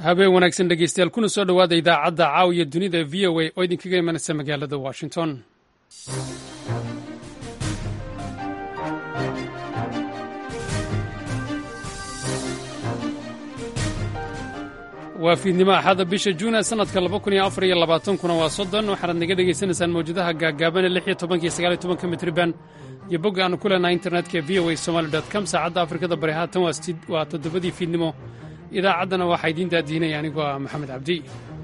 habeen wanaagsan dhegeystayaal kuna soo dhowaada idaacadda caawiya dunida v o a oo idinkaga imanaysa magaalada washington waa fiidnimo axada bisha juuna sanadka kuna waa soddon waxaanaad naga dhegaysanaysaan mawjadaha gaagaaban ee lix iyo tobanka iyo sagaal iyo tobanka mitriban iyo bogga aanu ku leenahay internetka v o a somaali com saacadda afrikada bari haatan waa toddobadii fiidnimo idaacaddana waxaa idiin daadiinaya anigoo ah maxamed cabdi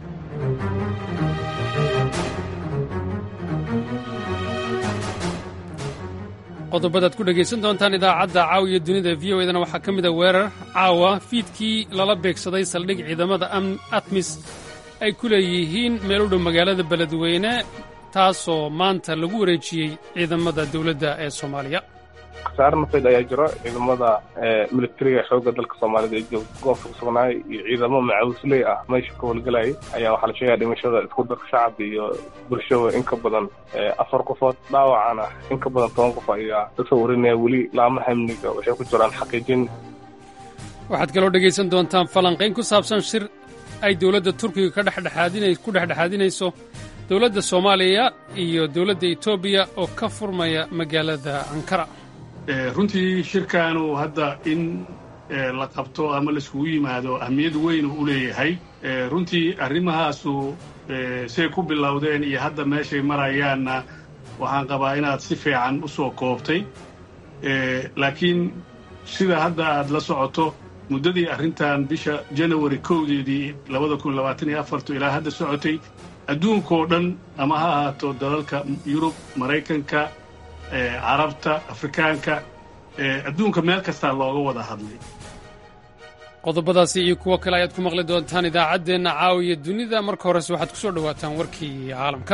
qodobadaad ku dhegaysan doontaan idaacadda caawiya dunida v o edana waxaa ka mid a weerar caawa fiidkii lala beegsaday saldhig ciidamada atmis ay ku leeyihiin meel u dhow magaalada beledweyne taasoo maanta lagu wareejiyey ciidamada dowladda ee soomaaliya khasaare nafeed ayaa jiro ciidamada militariga xoogga dalka soomaalida ee goobta ku sugnaay iyo ciidamo macawisley ah meesha ka howlgelayay ayaa waxaa la sheegaya dhimashada isku darka shacab iyo bulshada in ka badan afar qofood dhaawacana in ka badan toban qof ayaa kasoo warinaya weli laamaha amniga waxay ku jiraan xaqiijin waxaad kaloo dhegaysan doontaan falanqayn ku saabsan shir ay dowladda turkiga ka ku dhexdhexaadinayso dowladda soomaaliya iyo dowladda etoobiya oo ka furmaya magaalada ankara runtii shirkaanu hadda in la qabto ama laiskugu yimaado ahmiyad weyn u leeyahay runtii arrimahaasu say ku bilowdeen iyo hadda meeshay marayaanna waxaan qabaa inaad si fiican u soo koobtay laakiin sida hadda aad la socoto muddadii arrintan bisha janawari kowdeedii labada kun labaatan iyo afartu ilaa hadda socotay adduunkoo dhan ama ha ahaato dalalka yurub maraykanka carabta afrikaanka adduunka meel kastaa looga wada hadlay qodobadaasi iyo kuwo kale ayaad ku maqli doontaan idaacaddeenna caawiya dunida marka horese waxaad ku soo dhowaataan warkii caalamka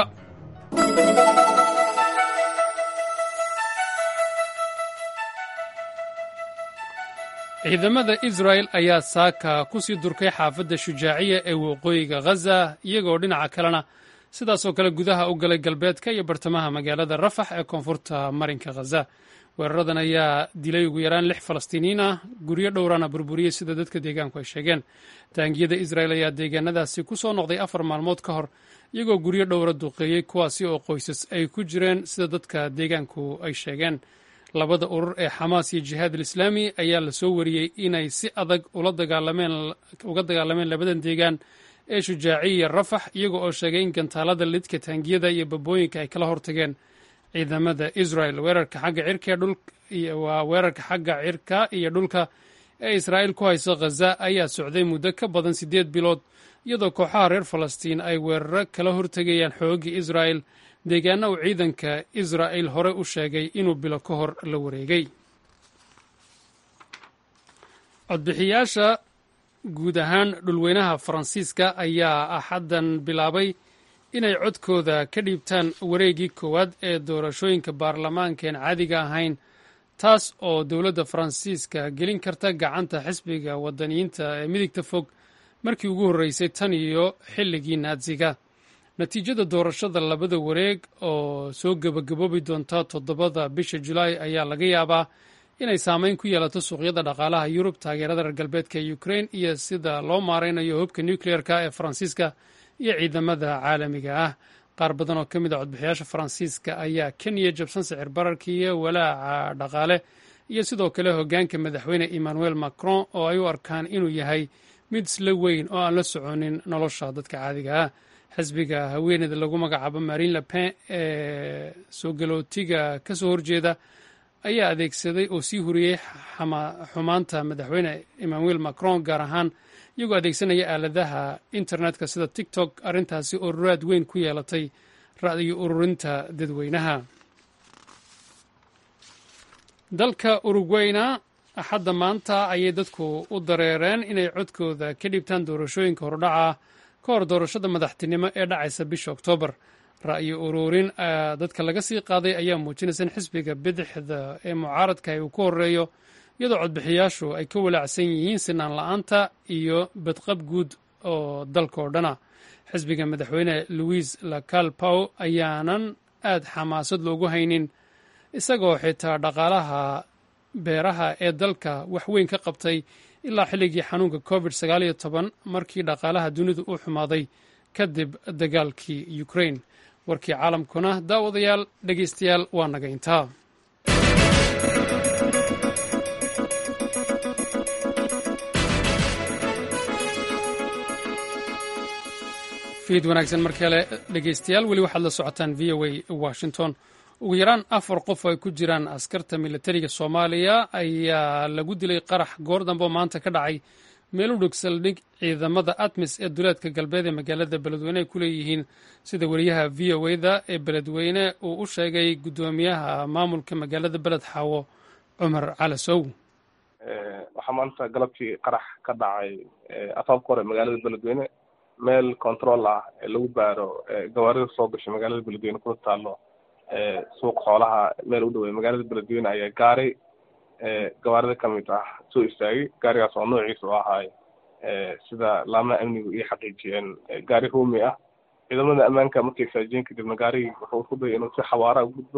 ciidamada israa'el ayaa saaka ku sii durkay xaafadda shujaaciya ee waqooyiga ghaza iyagoo dhinaca kalena sidaasoo kale gudaha u galay galbeedka iyo bartamaha magaalada rafax ee koonfurta marinka khaza weeraradan ayaa dilay ugu yaraan lix falastiiniyiin ah guryo dhowrana burburiyey sida dadka deegaanku ay sheegeen taangiyada israa'el ayaa deegaanadaasi ku soo noqday afar maalmood ka hor iyagoo guryo dhowra duqeeyey kuwaasi oo qoysas ay ku jireen sida dadka deegaanku ay sheegeen labada urur ee xamaas iyo jihaad alislaami ayaa la soo wariyey inay si adag uga dagaalameen labadan deegaan ee shujaaciya rafax iyaga oo sheegay in gantaalada lidka taangiyada iyo babooyinka ay kala hortageen ciidamada israel weerarka xagga cirkawaa weerarka xagga cirka iyo dhulka ee israa'iil ku hayso khaza ayaa socday muddo ka badan siddeed bilood iyadoo kooxaha reer falastiin ay weeraro kala hortegayaan xooggii israa'el deegaana uu ciidanka israa'il hore u sheegay inuu bilo ka hor la wareegay codbixiyaasha guud ahaan dhulweynaha faransiiska ayaa axaddan bilaabay inay codkooda ka dhiibtaan wareeggii koowaad ee doorashooyinka baarlamaankaen caadiga ahayn taas oo dowladda faransiiska gelin karta gacanta xisbiga wadaniyiinta ee midigta fog markii ugu horreysay tan iyo xilligii naatsiga natiijada doorashada labada wareeg oo soo gebagaboobi doonta toddobada bisha julaay ayaa laga yaabaa inay saameyn ku yeelato suuqyada dhaqaalaha yurub taageerada reer galbeedka ee ukrein iyo sida loo maaraynayo hubka nukleerka ee faransiiska iyo ciidamada caalamiga ah qaar badan oo ka mid a codbixiyaasha faransiiska ayaa ka niya jabsan sicir bararka iyo walaaca dhaqaale iyo sidoo kale hoggaanka madaxweyne emmanuel macron oo ay u arkaan inuu yahay mid isla weyn oo aan la soconin nolosha dadka caadiga ah xisbiga haweeneyda lagu magacaabo marin lepen ee soo galootiga ka soo horjeeda ayaa adeegsaday oo sii huriyey xumaanta madaxweyne emmanuel macron gaar ahaan iyagoo adeegsanaya aaladaha internetka sida tiktok arrintaasi oo raad weyn ku yeelatay ra'yo ururinta dadweynaha dalka urugweyna axadda maanta ayay dadku u dareereen inay codkooda ka dhibtaan doorashooyinka hordhaca ka hor doorashada madaxtinimo ee dhacaysa bisha oktoobar ra'yo ururin dadka laga sii qaaday ayaa muujinaysa in xisbiga bidixda ee mucaaradka uu ku horeeyo iyadoo codbixiyaashu ay ka walaacsan yihiin sinaan la'aanta iyo badqab guud oo dalka oo dhana xisbiga madaxweyne louis lacal pow ayaanan aad xamaasad loogu haynin isagoo xitaa dhaqaalaha beeraha ee dalka wax weyn ka qabtay ilaa xilligii xanuunka covid sagaal iyo toban markii dhaqaalaha dunidu u xumaaday kadib dagaalkii ukrain warkii caalamkuna daawadayaal dhegeystayaal waa naga intaa fiid wanaagsan mar kale dhegeystayaal weli waxaad la socotaan v o a washington ugu yaraan afar qof oo ay ku jiraan askarta militariga soomaaliya ayaa lagu dilay qarax goor dambe oo maanta ka dhacay meel u dhog saldhig ciidamada atmis ee duleedka galbeed ee magaalada beledweyne ay ku leeyihiin sida weriyaha v o a da ee beledweyne uu u sheegay guddoomiyaha maamulka magaalada beled xaawo cumar calasow waxaa maanta galabtii qarax ka dhacay afaafka hore magaalada beledweyne meel control ah ee lagu baaro gawaarida soo gashay magaalada beledweyne kuna taalo suuq xoolaha meel u dhawey magaalada beledweyne ayaa gaari gawaarida ka mid ah soo istaagay gaarigaas oo noociisa u ahaay sida laamaha amnigu iyo xaqiijiyeen gaari roomi ah ciidamada ammaanka markay saajiyeen kadibna gaarigii wuxuu isku dayay inuu si xawaara u gudbo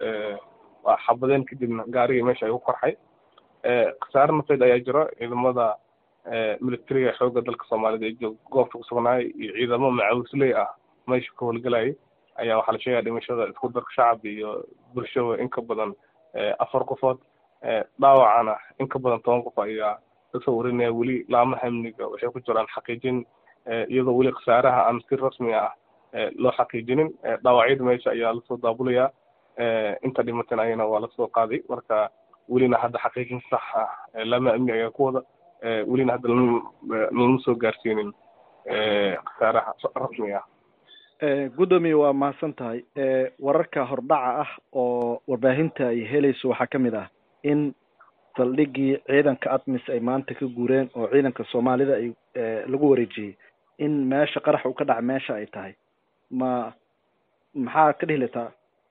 waa xabadeen kadibna gaarigii meesha ayuu qarxay khasaare nafeed ayaa jiro ciidamada militariga xoogga dalka soomaalida ee joog goobta kusugnaay iyo ciidamo macawisley ah meesha ka howlgalayay ayaa waxaa la sheegaya dhimashada isku darka shacab iyo bulshada in ka badan afar qofood dhaawacana in ka badan toban qof ayaa kasoo warinaya weli laamaha amniga waxay ku jiraan xaqiijin iyadoo weli khasaaraha aan si rasmi ah loo xaqiijinin dhaawacyada meesha ayaa lasoo daabulayaa inta dhimateen ayana waa lasoo qaaday marka welina hadda xaqiijin sax ah laamaha amni ayaa ku wada welina hadda lama soo gaarsiinin khasaaraha rasmi ah guddoomiye waa mahadsan tahay wararka hordhaca ah oo warbaahinta ay helayso waxaa ka mid ah in saldhigii ciidanka atmis ay maanta ka guureen oo ciidanka soomaalida ay lagu wareejiyey in meesha qarax uu ka dhaca meesha ay tahay ma maxaa ka dhihi lataa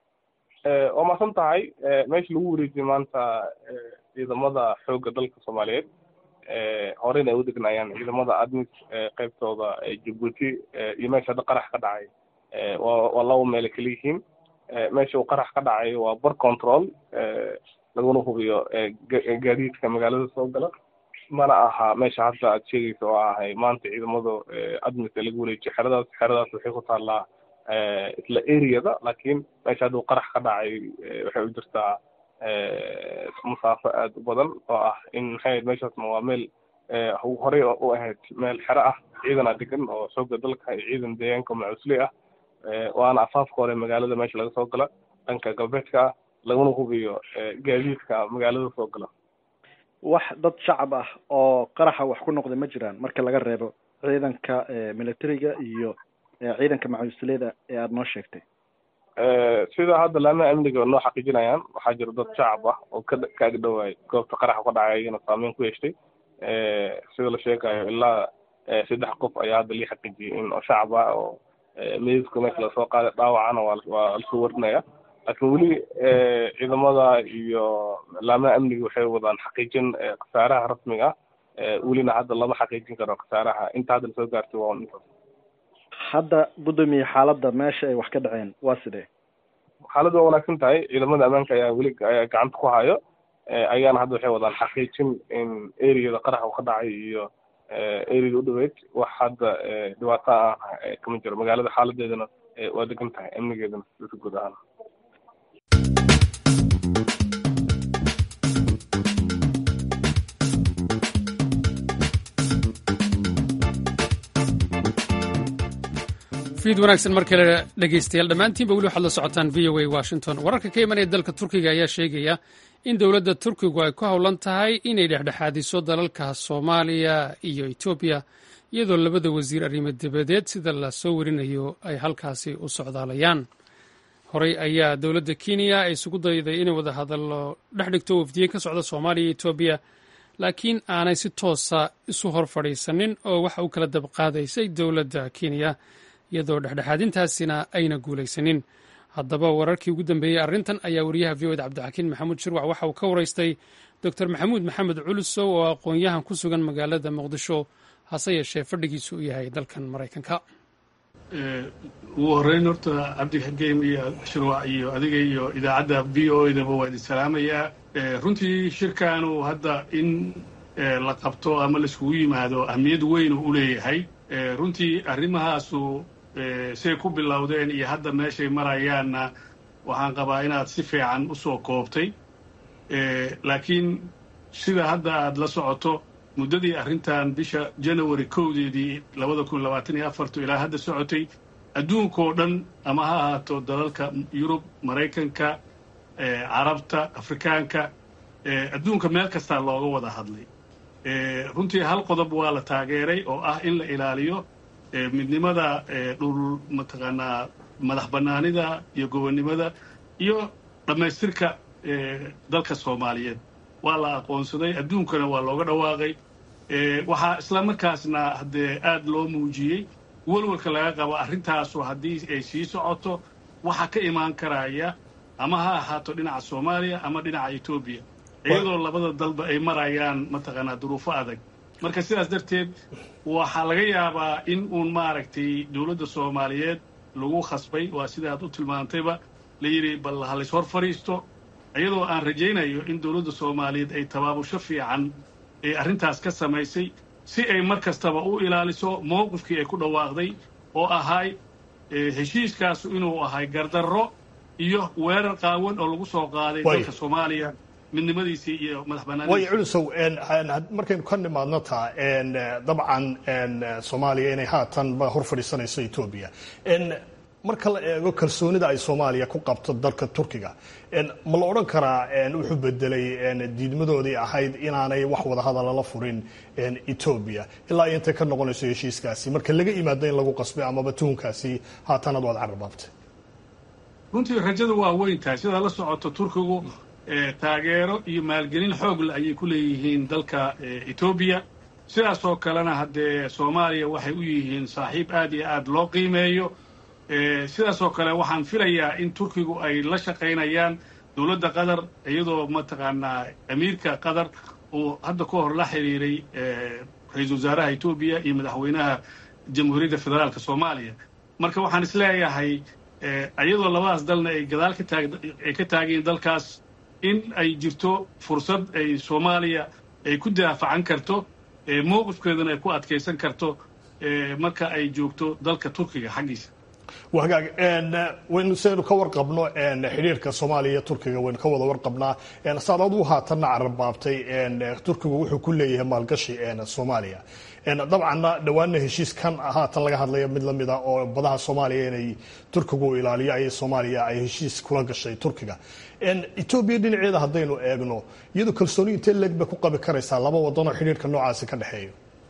waa mahadsan tahay meesha lagu wareejiyey maanta ciidamada xoogga dalka soomaaliyeed horeyna ay u degnaayaan ciidamada admis qaybtooda jabuuti iyo meesha hadda qarax ka dhacay waa waa laba meele kala yihiin meesha uu qarax ka dhacay waa bar control laguna hubiyo gaadiidka magaalada soo gala mana aha meesha hadda aad sheegaysa oo ahay maanta ciidamada admis ee lagu wareejiyo xeradaas xeradaas waxay ku taallaa isla areada laakiin meesha hadda uu qarax ka dhacay waxay u jirtaa masaafo aad u badan oo ah in maxay ahayd meeshaasna waa meel horey u ahayd meel xero ah ciidan a degan oo xoogga dalka iyo ciidan deegaanka macusley ah waana afaafka hore magaalada meesha laga soo gala dhanka galbeedka ah laguna hubiyo gaadiidka magaalada soo gala wax dad shacab ah oo qaraxa wax ku noqday ma jiraan marka laga reebo ciidanka militariga iyo ciidanka macusleyda ee aada noo sheegtay sida hadda laamaha amniga noo xaqiijinayaan waxaa jira dad shacab ah oo ka ka agdhowaay goobta qaraxa ka dhacay ayana saameyn ku yeeshtay sida la sheegayo ilaa saddex qof ayaa hadda lii xaqiijiyay in oo shacab ah oo meydadka meesha lasoo qaaday dhaawacana waa waa lasoo warinaya laakiin weli ciidamada iyo laamaha amniga waxay wadaan xaqiijin khasaaraha rasmiga ah welina hadda lama xaqiijin karo khasaaraha inta hadda lasoo gaartay waa intaas hadda guddoomiye xaaladda meesha ay wax ka dhaceen waa sidee xaaladdu waa wanaagsan tahay ciidamada ammaanka ayaa weli ayaa gacanta ku hayo ayaana hadda waxay wadaan xaqiijin in areada qarax uu ka dhacay iyo areada u dhaweyd wax hadda dhibaato ah kama jiro magaalada xaaladeedana waa degan tahay amnigeedana si guud ahaan fiid wanaagsan mar kale dhegaystayaal dhammaantiinba weli waxaad la socotaan v o a washington wararka ka imanaya dalka turkiga ayaa sheegaya in dowladda turkigu ay ku howlan tahay inay dhexdhexaadiso dalalka soomaaliya iyo etoobiya iyadoo labada wasiir arrimo dabadeed sida la soo warinayo ay halkaasi u socdaalayaan horey ayaa dowladda kenya ay isugu dayday inay wada hadallo dhex dhigto wafdiye ka socda soomaaliya iyo etoobiya laakiin aanay si toosa isu hor fadhiisanin oo waxa u kala dabqaadaysay dowladda kenya iyadoo dhexdhexaadintaasina ayna guulaysanin haddaba wararkii ugu dambeeyey arrintan ayaa wariyaha v o ed cabdixakiin maxamuud shirwac waxa uu ka waraystay doctor maxamuud maxamed culusow oo aqoon-yahan ku sugan magaalada muqdisho hase yeeshee fadhigiisu u yahay dalkan maraykanka ugu horreyn horta cabdixakiim iyo shirwac iyo adiga iyo idaacadda v o edaba waa idin salaamayaa runtii shirkaanu hadda in la qabto ama laiskugu yimaado ahmiyad weyn u leeyahay runtii arrimahaasu say ku bilowdeen iyo hadda meeshay marayaanna waxaan qabaa inaad si fiican u soo koobtay laakiin sida hadda aad la socoto muddadii arrintan bisha janawari kowdeedii labada kun labaatan iyo afartu ilaa hadda socotay adduunkao dhan ama ha ahaato dalalka yurub maraykanka carabta afrikaanka adduunka meel kastaa looga wada hadlay runtii hal qodob waa la taageeray oo ah in la ilaaliyo midnimada dhul mataqaanaa madax bannaanida iyo gobonnimada iyo dhammaystirka dalka soomaaliyeed waa la aqoonsaday adduunkana waa looga dhawaaqay waxaa isla markaasna haddee aad loo muujiyey welwalka laga qabo arrintaasu haddii ay sii socoto waxa ka imaan karaya ama ha ahaato dhinaca soomaaliya ama dhinaca etoobiya iyadoo labada dalba ay marayaan mataqaanaa duruufo adag marka sidaas darteed waxaa laga yaabaa in uun maaragtay dowladda soomaaliyeed lagu khasbay waa sidaad u tilmaantayba la yidhi bal ha lays hor fadhiisto iyadoo aan rajaynayo in dowladda soomaaliyeed ay tabaabusho fiican ee arrintaas ka samaysay si ay mar kastaba u ilaaliso mowqifkii ay ku dhawaaqday oo ahay heshiiskaasu inuu ahay gardarro iyo weerar qaawan oo lagu soo qaaday dalka soomaaliya midnimadiisii iyo madax way culusow markaynu ka nimaadno taa dabcan soomaaliya inay haatan hor fadhiisanayso etoobiya marka la eego kalsoonida ay soomaaliya ku qabto dalka turkiga ma la odhan karaa wuxuu bedelay diidmadoodii ahayd inaanay wax wadahadala la furin etoobiya ilaa intay ka noqonayso heshiiskaasi marka laga imaado in lagu qasbay amaba tuhunkaasi haatan ad waad cararbaabtay runtii rajadu waa weyn tahay sidaa la socoto turkigu taageero iyo maalgelin xoogle ayay ku leeyihiin dalka etoobiya sidaasoo kalena haddee soomaaliya waxay u yihiin saaxiib aad iyo aad loo qiimeeyo sidaasoo kale waxaan filayaa in turkigu ay la shaqaynayaan dowladda qatar iyadoo mataqaanaa amiirka qatar uu hadda ka hor la xiriiray ra-iisul wasaaraha etoobiya iyo madaxweynaha jamhuuriyadda federaalka soomaaliya marka waxaan isleeyahay iyadoo labadaas dalna ay gadaal kataagay ka taageen dalkaas in ay jirto fursad ay soomaaliya ay ku daafacan karto mowqifkeedana ay ku adkaysan karto marka ay joogto dalka turkiga xaggiisa wagaag waynu saynu ka warqabno xidhiirka soomaaliya iyo turkiga waynu ka wada warqabnaa saad aduu haatanna cararbaabtay turkigu wuxuu ku leeyahay maalgashi soomaaliya dabcanna dhowaanna heshiiskan haatan laga hadlaya mid lamid a oo badaha soomaaliya inay turkigu ilaaliyo ay soomaaliya ay heshiis kula gashay turkiga etoobiya dhinaceeda haddaynu eegno iyadoo kalsooni intee leeg bay ku qabi karaysaa laba wadanoo xidhiirka noocaasi ka dhexeeyo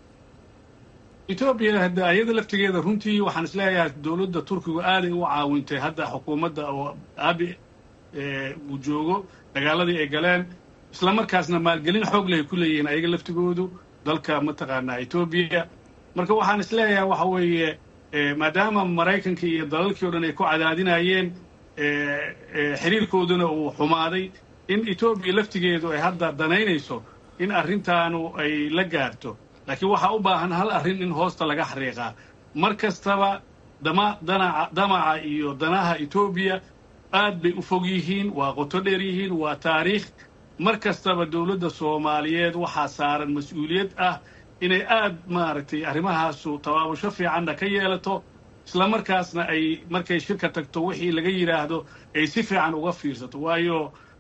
etoobiya hadda ayada laftigeeda runtii waxaan isleeyahay dowladda turkigu aaday u caawintay hadda xukuumadda oo abi uu joogo dagaaladii ay galeen isla markaasna maalgelin xoog leh ay ku leeyihiin ayaga laftigoodu dalka mataqaanaa etoobiya marka waxaan isleeyahay waxa weeye maadaama maraykanka iyo dalalkii o dhan ay ku cadaadinayeen xiriirkooduna uu xumaaday in etoobiya laftigeedu ay hadda danaynayso in arrintaanu ay la gaarto laakiin waxaa u baahan hal arrin in hoosta laga xariiqaa mar kastaba dama danaca damaca iyo danaha etoobiya aad bay u fog yihiin waa qoto dheer yihiin waa taariikh mar kastaba dowladda soomaaliyeed waxaa saaran mas-uuliyad ah inay aad maaragtay arrimahaasu tabaabusho fiicanna ka yeelato isla markaasna ay markay shirka tagto wixii laga yidhaahdo ay si fiican uga fiirsato waayo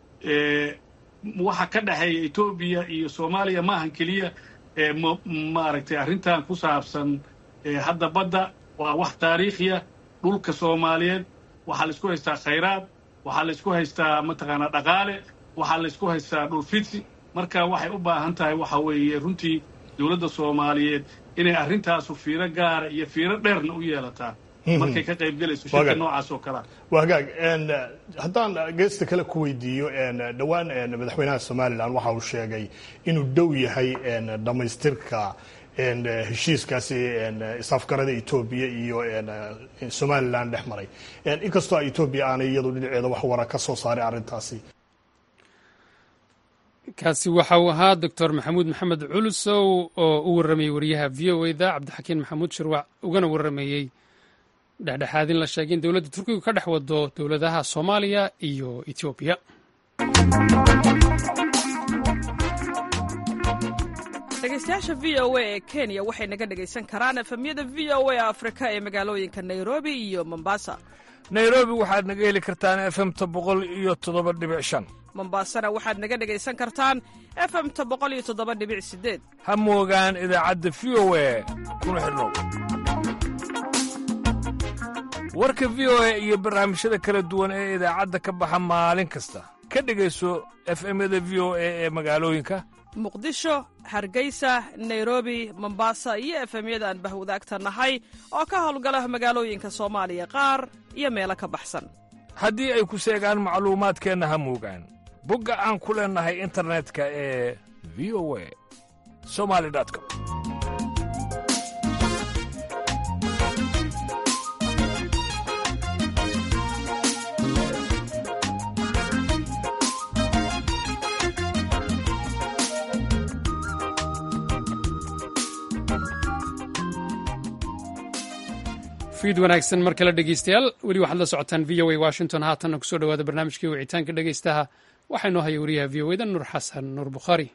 waxa ka dhexeeya etoobiya iyo soomaaliya maahan keliya maaragtay arrintan ku saabsan hadda badda waa wax taariikhiya dhulka soomaaliyeed waxaa laysku haystaa khayraad waxaa laysku haystaa mataqaanaa dhaqaale waxaa laysku haystaa dhul fidsi marka waxay u baahan tahay waxa weeye runtii dowladda soomaaliyeed inay arrintaasu fiiro gaara iyo fiiro dheerna u yeelataa markay ka qayb gelayso shirka noocaas oo kalea waa hagaag haddaan geesta kale ku weydiiyo dhowaan madaxweynaha somalilan waxa uu sheegay inuu dhow yahay dhammaystirka heshiiskaasi isafgarada etoobiya iyo somalilan dhex maray inkastoo etoobiya aanay iyadu dhinaceeda wax wara ka soo saaray arrintaasi kaasi waxa uu ahaa doctor maxamuud maxamed culusow oo u warramayey wariyaha v o eda cabdixakiin maxamuud shirwac ugana warrameeyey dhexdhexaadin la sheegay in dowladda turkigu ka dhex wado dowladaha soomaaliya iyo etoobiya dhegaystayaasha v o a ee kenya waxay naga dhegaysan karaan efemyada v o a afrika ee magaalooyinka nairobi iyo mombasa nairobi waxaad naga heli kartaan efemta boqol iyo toddoba dhibic shan mombasana waxaad naga dhegaysan kartaan efemta boqol iyo toddoba dhibic sideed ha moogaan idaacadda v o a kuna xidhnow warka v o a iyo barnaamijyada kala duwan ee idaacadda ka baxa maalin kasta ka dhegayso efemyada v o a ee magaalooyinka muqdisho hargeysa nairobi mombasa iyo efemyada aan bahwadaagta nahay oo ka howlgala magaalooyinka soomaaliya qaar iyo meelo ka baxsan haddii ay ku seegaan macluumaadkeenna ha moogaan bogga aan ku leennahay internetka ee v o a somali com fiid wanaagsan mar kale dhegeystayaal weli waxaad la socotaan v o a washington haatanna kusoo dhawaada barnaamijkii wicitaanka dhegeystaha waxaa inoo haya wariyaha v o eda nuur xasan nuur bukhaari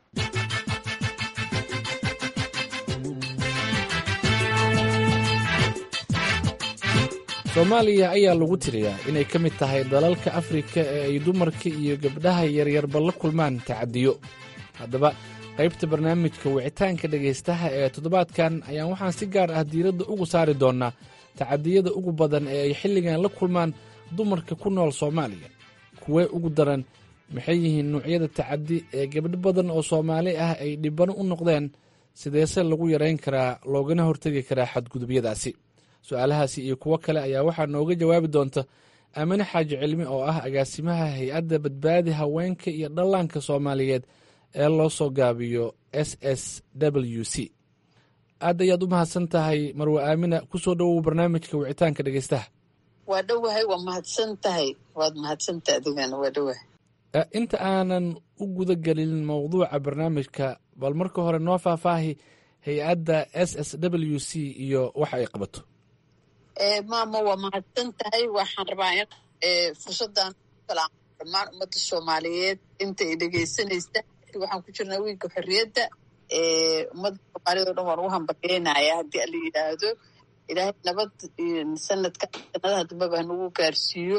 soomaaliya ayaa lagu tiriyaa inay ka mid tahay dalalka afrika ee ay dumarka iyo gabdhaha yaryarba la kulmaan tacadiyo haddaba qaybta barnaamijka wicitaanka dhegaystaha ee toddobaadkan ayaan waxaan si gaar ah diiradda ugu saari doonnaa tacadiyada ugu badan ee ay xilligan la kulmaan dumarka ku nool soomaaliya kuwee ugu daran maxay yihiin nuucyada tacadi ee gabdho badan oo soomaali ah ay dhibano u noqdeen sideese lagu yarayn karaa loogana hortegi karaa xadgudubyadaasi su-aalahaasi iyo kuwo kale ayaa waxaa nooga jawaabi doonta aamine xaaji cilmi oo ah agaasimaha hay-adda badbaadi haweenka iyo dhallaanka soomaaliyeed ee loo soo gaabiyo s s w c aad ayaad u mahadsan tahay marwe aamina kusoo dhowow barnaamijka wicitaanka dhegeystaha waa dhowahay waa mahadsan tahay waad mahadsantaha adigana waa dhowahay inta aanan u guda gelin mowduuca barnaamijka bal marka hore noo faahfaahi hay-adda s s w c iyo waxa ay qabato maama waa mahadsan tahay waxaan rabaa in fursaddan salaamo dhammaan ummadda soomaaliyeed inta ay dhegaysanaysa waxaan ku jirnaa wiilka xorriyadda ummadda soomaaliyed o dhan waan ugu hambalyeynaya haddii ala yidhaahdo ilaahay nabad sanadka sanadaha dambeba hanagu gaarsiiyo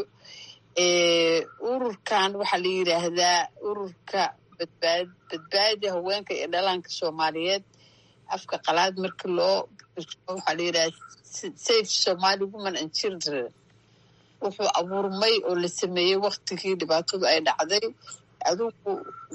ururkan waxaa la yidhaahdaa ururka badbaad badbaadi haweenka iyo dhalaanka soomaaliyeed afka qalaad marki loo waxaa la yidhahda safe somali woman and children wuxuu abuurmay oo la sameeyey waktigii dhibaatadu ay dhacday adugu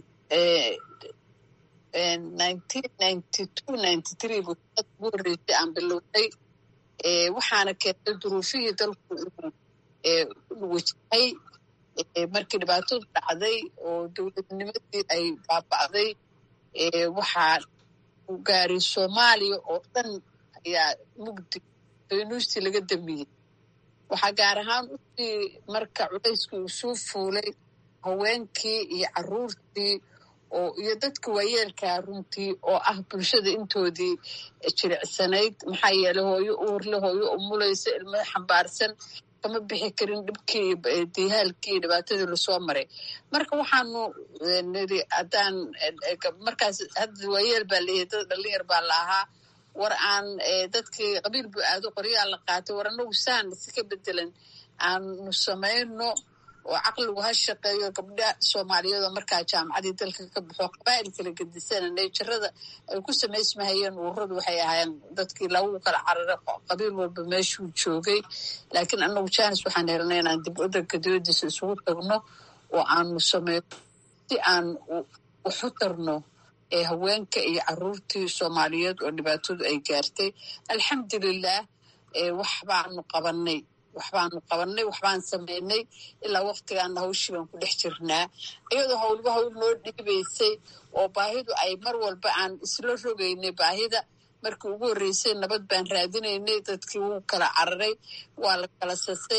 nineteen ninety two ninety three buu sanad ugu horreysay aan bilownay waxaana keentay duruufihii dalku inuu wajahay markii dhibaatadu dhacday oo dowladnimadii ay baaba'day waxaa u gaaray soomaaliya oo dhan ayaa mugdi faynuustii laga damiyey waxaa gaar ahaan usii marka culayskii uu suu fuulay haweenkii iyo caruurtii oo iyo dadka waayeelkaa runtii oo ah bulshada intoodii jiricsanayd maxaa yeelay hooyo uurle hooyo umulaysa ilmo xambaarsan kama bixi karin dhibkii dihaalkii iyo dhibaatadii lasoo maray marka waxaanu niri haddaan markaas hadda waayeel baa leeyahay dad dhalinyar baa la ahaa war aan dadkii qabiil bu aado qoryaa la qaatay war anagu saan si ka bedelan aanu samayno oo caqligu ha shaqeeyo gabdha soomaaliyeedoo markaa jaamacadii dalka ka baxo qabaa'il kala gedisana neejarada ay ku samaysmahayeen ururadu waxay ahaayeen dadkii lagu kala carara qabiil walba meeshuu joogay laakiin anagu janis waxaan helnay inaan dib wadanka dibadiisa isugu tagno oo aanu sameyno si aan waxu tarno ee haweenka iyo caruurtii soomaaliyeed oo dhibaatadu ay gaartay alxamdulilah waxbaanu qabanay waxbaanu qabanay waxbaan samaynay ilaa waktigaana hawshii baan ku dhex jirnaa iyadoo hawlba hawl noo dhiibaysay oo baahidu ay mar walba aan isla rogaynay baahida markii ugu horreysay nabad baan raadinaynay dadkii wuu kala cararay waa la kala sasay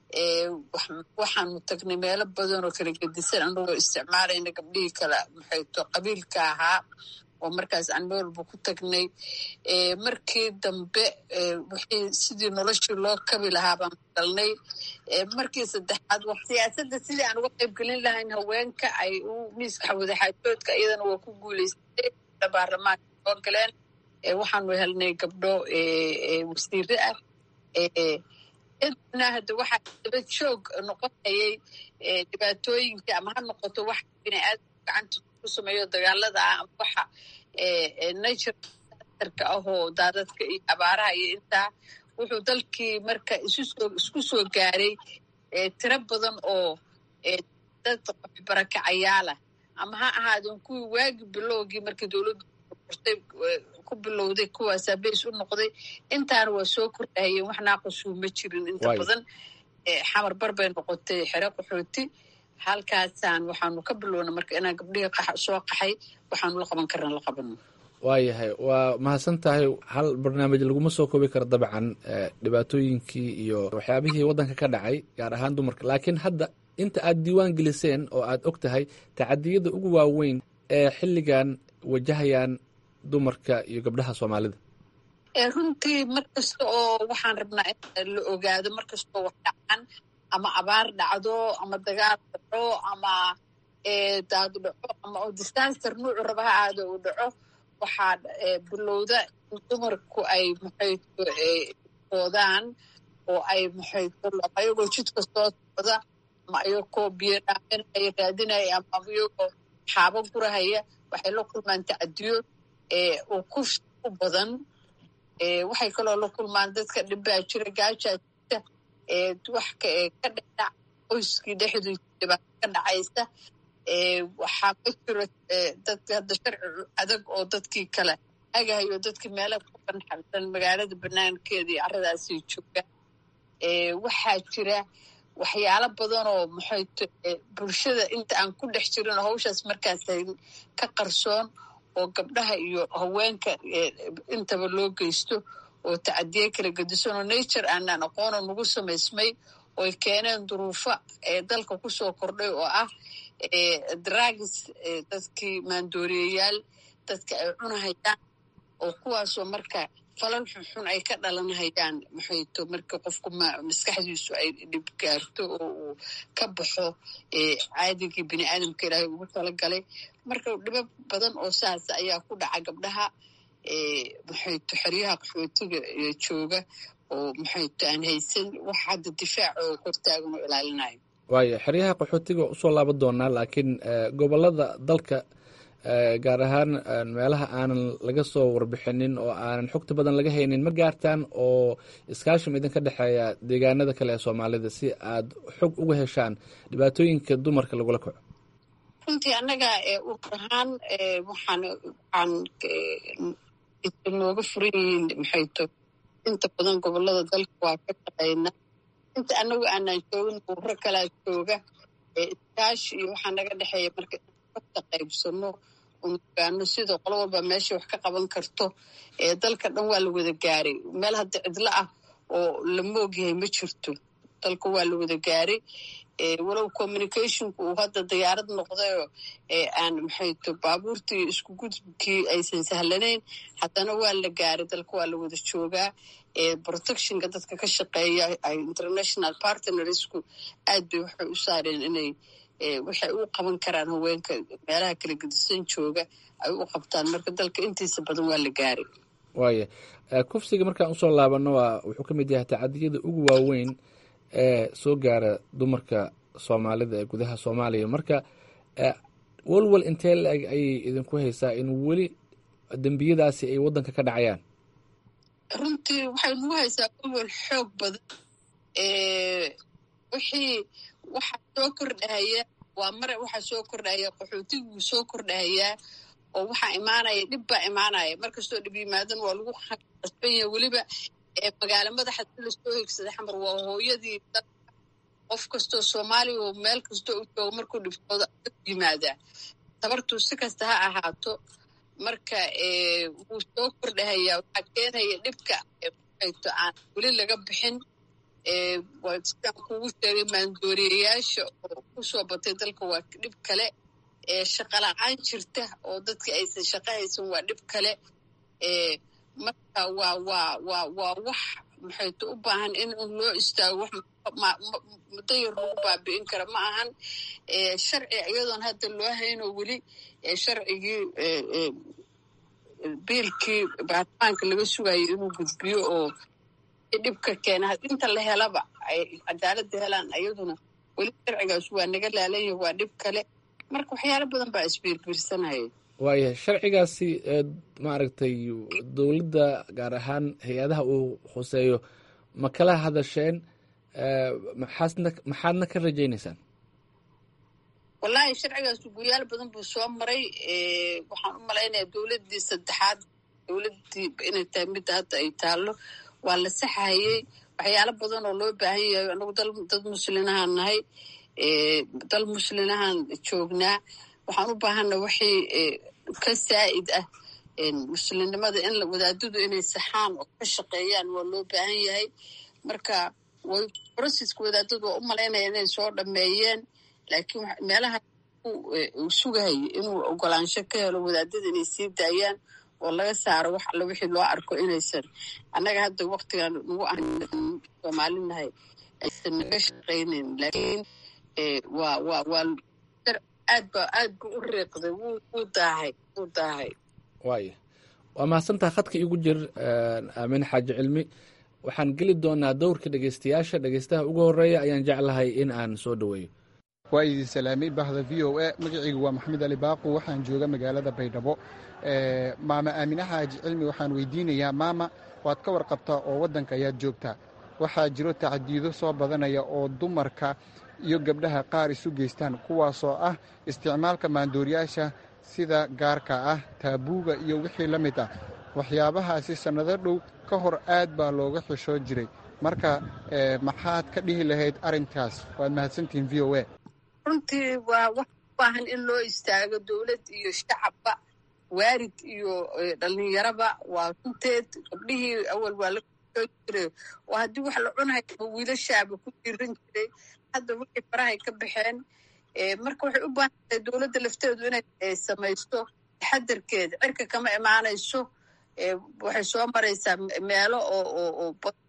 waxaanu tagnay meelo badan oo kala gedisan anagoo isticmaalayna gabdhihii kala maxayto qabiilka ahaa oo markaas aan meel walba ku tagnay markii dambe wixii sidii noloshii loo kabi lahaa baan galnay markii saddexaad siyaasadda sidii aan uga qayb gelin lahayn haweenka ay u miiska wadaxaajoodka iyadana waa ku guulaystay baarlamaanka soo galeen waxaanu helnay gabdho wasiire ah intana hadda waxaa daba joog noqonayay dhibaatooyinka ama ha noqoto wax biniaadamka gacanta ku sameeyo dagaalada ah ama waxa naturka ahoo daadadka iyo abaaraha iyo intaa wuxuu dalkii marka isku soo gaaray tiro badan oo dad waxbarakacayaala ama ha ahaadeen kuwii waagi bilowgii markii dowladdu ortay ku bilowday kuwaasaa beys u noqday intaana waa soo kordhahayeen wax naaqasuu ma jirin inta badan xamar bar bay noqotay xero qaxooti halkaasaan waxaanu ka bilowna marka inaan gabdhihii soo qaxay waxaanu la qaban karna la qabano waayahay waa mahadsan tahay hal barnaamij laguma soo koobi karo dabcan dhibaatooyinkii iyo waxyaabihii waddanka ka dhacay gaar ahaan dumarka laakiin hadda inta aad diiwaan geliseen oo aad og tahay tacadiyada ugu waaweyn ee xilligan wajahayaan dumarka iyo gabdhaha soomaalida runtii mar kasta oo waxaan rabnaa in la ogaado mar kastoo wax dhacan ama abaar dhacdo ama dagaal dhaco ama daad dhaco ama disaster nuucu raba ha aado uu dhaco waxaa bilowda in dumarku ay maxayto oodaan oo ay maxayto ayagoo jidka soo socda ama ayagoo biyo dhaaminaya raadinaya ama ayagoo xaabo gurahaya waxay la kulmaan tacadiyo oo ku u badan waxay kaloo la kulmaan dadka dhibbaa jira gaajaa jirta wax ka dhedhac qoyskii dhexdiisa dhibaato ka dhacaysa waxaa ma jiro dadka hadda sharci adag oo dadkii kale agahayo dadkii meela ku banxarsan magaalada banaankeeda iyo carradaasay joogaan waxaa jira waxyaalo badan oo maxayto bulshada inta aan ku dhex jirin oo hawshaas markaas ka qarsoon oo gabdhaha iyo haweenka intaba loo geysto oo tacadiye kala gedisan oo nature aanaan aqoono nagu samaysmay ooy keeneen duruufo ee dalka kusoo kordhay oo ah dragis dadkii maandooriyayaal dadka ay cunahayaan oo kuwaasoo marka falal xunxun ay ka dhalanhayaan maxayto marka qofku maskaxdiisu ay dhib gaarto oo uu ka baxo caadigii bini aadamka ilaahay ugu talagalay marka dhibo badan oo saas ayaa ku dhaca gabdhaha maxayto xeryaha qaxootiga jooga oo maxayto aan haysan wax hadda difaac oo hortaagan oo ilaalinayo waayo xeryaha qaxootiga usoo laaban doonaa laakiin gobolada dalka gaar ahaan meelaha aanan laga soo warbixinin oo aanan xogta badan laga haynin ma gaartaan oo iskaashim idinka dhexeeya deegaanada kale ee soomaalida si aad xog uga heshaan dhibaatooyinka dumarka lagula kaco runtii annaga urur ahaan waxaan waxaan nooga furan yihiin maxayto inta badan gobolada dalka waa ka shaqayna inta anagu aanaan joogin ururo kalaa jooga iskaashi iyo waxaa naga dhexeeya marka ka qaybsano ogaano sida qolo walba meesha wax ka qaban karto dalka dhan waa la wada gaaray meel hadda cidlo ah oo la moogyahay ma jirto dalka waa la wada gaaray walow communicationku uu hadda diyaarad noqdayoo aan maxayto baabuurtii isku gudubkii aysan sahlanayn haddana waa la gaaray dalka waa la wada joogaa protectionka dadka ka shaqeeya international partnersku aad bay waxay u saareen inay waxay u qaban karaan haweenka meelaha kala gedisan jooga ay u qabtaan marka dalka intiisa badan waa la gaaray waaya kufsiga markaan usoo laabano waa wuxuu ka mid yahay tacadiyada ugu waaweyn ee soo gaara dumarka soomaalida ee gudaha soomaaliya marka walwal intee la-eg ayay idinku haysaa in weli dembiyadaasi ay waddanka ka dhacayaan runtii waxay nagu haysaa walwal xoog badan wixii waxaa soo kordhahaya waa mare waxaa soo kordhahaya qaxootiguu soo kordhahayaa oo waxaa imaanaya dhib baa imaanaya markastoo dhib yimaadan waa lagu qasban yahay weliba magaalo madaxa si lasoo higsaday xamar waa hooyadii dalka qof kastoo soomaaliya oo meel kastoo u jooga markuu dhibtooda yimaadaa tabartuu si kasta ha ahaato marka wuu soo kordhahayaa waxaa keenaya dhibka ayto aan weli laga bixin sidaan kugu sheegay maandooriyayaasha oo kusoo batay dalka waa dhib kale shaqa la-aan jirta oo dadka aysan shaqa haysan waa dhib kale marka waa waa waa waa wax maxayto u baahan in un loo istaago wax muddo yar lagu baabi'in kara ma ahan sharci iyadoon hadda loo hayno weli sharcigii biilkii baarlamaanka laga sugayo inuu gudbiyo oo dhibka keena inta la helaba ay cadaaladda helaan ayaduna weli sharcigaas waa naga laalanya waa dhib kale marka waxyaalo badan baa isbiirbiirsanaya waayahay sharcigaasi maaragtay dowladda gaar ahaan hay-adaha uu khuseeyo ma kala hadasheen maxaasna maxaadna ka rajaynaysaan wallaahi sharcigaas guyaal badan buu soo maray waxaan u malaynayaa dowladdii saddexaad dowladdii inay tahay midda hadda ay taallo waa la saxahayey waxyaalo badan oo loo baahan yahay anagu dal dad muslinahaan nahay dal muslinahaan joognaa waxaan u baahana waxay ka saa'id ah muslimnimada in wadaadadu inay saxaan oo ka shaqeeyaan waa loo baahan yahay marka way brocesska wadaadadu waa u malaynaya inay soo dhameeyeen laakiin meelaha uu sugahayay inuu ogolaansho ka helo wadaadada inay sii daayaan oo laga saaro wax alla wixii loo arko inaysan annaga hadda waktigan nagu ahan soomaalinahay aysan naga shaqaynayn laakiin waa waa waa aad ba aad bu u riiqday wuu wuu daahay wuu daahay waaya waa mahadsantaha khadka igu jir aamin xaaji cilmi waxaan geli doonaa dowrka dhegeystayaasha dhegeystaha ugu horeeya ayaan jeclahay in aan soo dhoweeyo waa idin salaamay bahda v o a magacaygu waa maxamed ali baaqu waxaan jooga magaalada baydhabo maama aamine xaaji cilmi waxaan weydiinayaa maama waad ka warqabtaa oo waddanka ayaad joogtaa waxaa jiro tacdiido soo badanaya oo dumarka iyo gabdhaha qaar isu geystaan kuwaasoo ah isticmaalka maandooriyaasha sida gaarka ah taabuuga iyo wixii la mid ah waxyaabahaasi sannado dhow ka hor aad baa looga xishoo jiray marka maxaad ka dhihi lahayd arrinkaas waad mahadsantihiin v o a runtii waa wax u baahan in loo istaago dowlad iyo shacabba waarid iyo dhallinyaraba waa runteed gabdhihii awal waa la xishoo jiray oo haddii wax la cunayo wiilashaaba ku jiran jiray hadda wixii farahay ka baxeen marka waxay u baahan tahay dowladda lafteedu inay samaysto taxadarkeeda cirka kama imaanayso waxay soo maraysaa meelo oo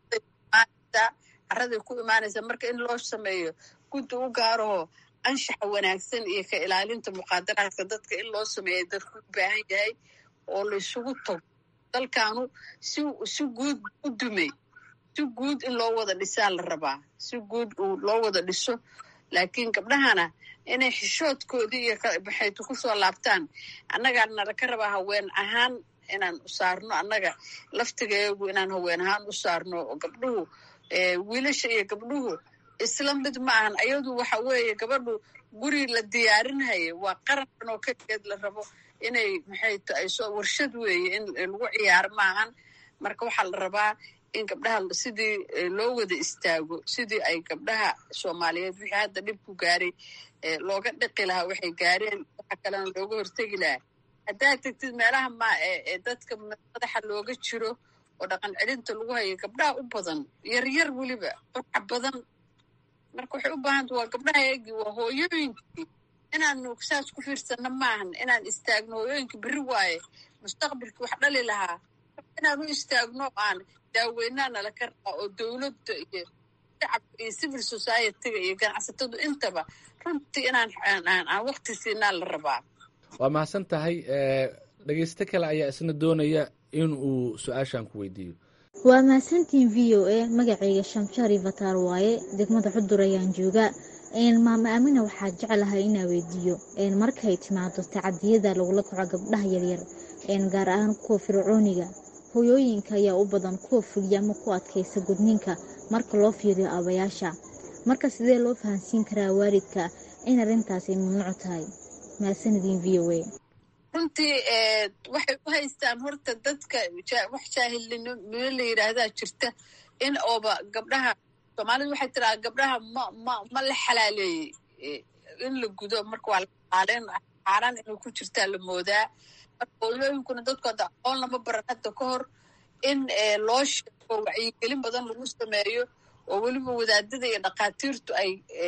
caraday ku imaanaysaa marka in loo sameeyo guddi u gaaraho anshaxa wanaagsan iyo ka ilaalinta muqaadaraadka dadka in loo sameeya dadku u baahan yahay oo la isugu tago dalkaanu si si guud u dumay si guud in loo wada dhisaa la rabaa si guud loo wada dhiso laakiin gabdhahana inay xishoodkoodii iyo maxaytu ku soo laabtaan annagaa nala ka rabaa haween ahaan inaan u saarno annaga laftigeegu inaan haween ahaan u saarno oo gabdhuhu wiilasha iyo gabdhuhu isla mid ma ahan ayadu waxa weeye gabadhu guri la diyaarinhaya waa qarankan oo keligeed la rabo inay maxay tahay soo warshad weeye in lagu ciyaaro maahan marka waxaa la rabaa in gabdhaha sidii loo wada istaago sidii ay gabdhaha soomaaliyeed wixii hadda dhib ku gaaray looga dhiqi lahaa waxay gaareen waxa kalena looga hortegi lahaa haddaad tegtid meelaha ma ee dadka madaxa looga jiro oo dhaqan celinta lagu hayo gabdhaha u badan yaryar weliba waxa badan marka waxay u baahanta waa gabdhaha eegii waa hooyooyinkii inaanu saas ku fiirsano maahan inaan istaagno hooyooyinka berri waaye mustaqbalkii wax dhali lahaa inaan u istaagno aan daaweynaa nala ka rabaa oo dowladda iyo shacabka iyo civil society-ga iyo ganacsatadu intaba runtii inaan aan wakti siinaa la rabaa waa mahadsan tahay dhegeysto kale ayaa isna doonaya in uu su-aashan ku weydiiyo waa mahadsantiin v o a magacayga shamshari fataar waaye degmada xudur ayaan joogaa maama aamina waxaa jeclahay inaa weydiiyo markay timaado tacadiyada lagula kaco gabdhaha yaryar gaar ahaan kuwa fircooniga hoyooyinka ayaa u badan kuwa fuliya ama ku adkaysa gudniinka marka loo fiiriyo aabayaasha marka sidee loo fahansiin karaa waalidka in arrintaas ay mamnuuc tahay mahadsanidin v o a runtii waxay u haystaan horta dadka wax jaahilnimo la yidhaahdaa jirta in ooba gabdhaha soomaalidu waxay tiraa gabdhaha ma ma ma la xalaaleeyey in la gudo marka waa laxaaleyn xaaraan inay ku jirtaa la moodaa marka hooyooyinkuna dadku hadda aqoon lama baran hadda ka hor in loo sheego wacyigelin badan lagu sameeyo oo weliba wadaadada iyo dhakhaatiirtu ay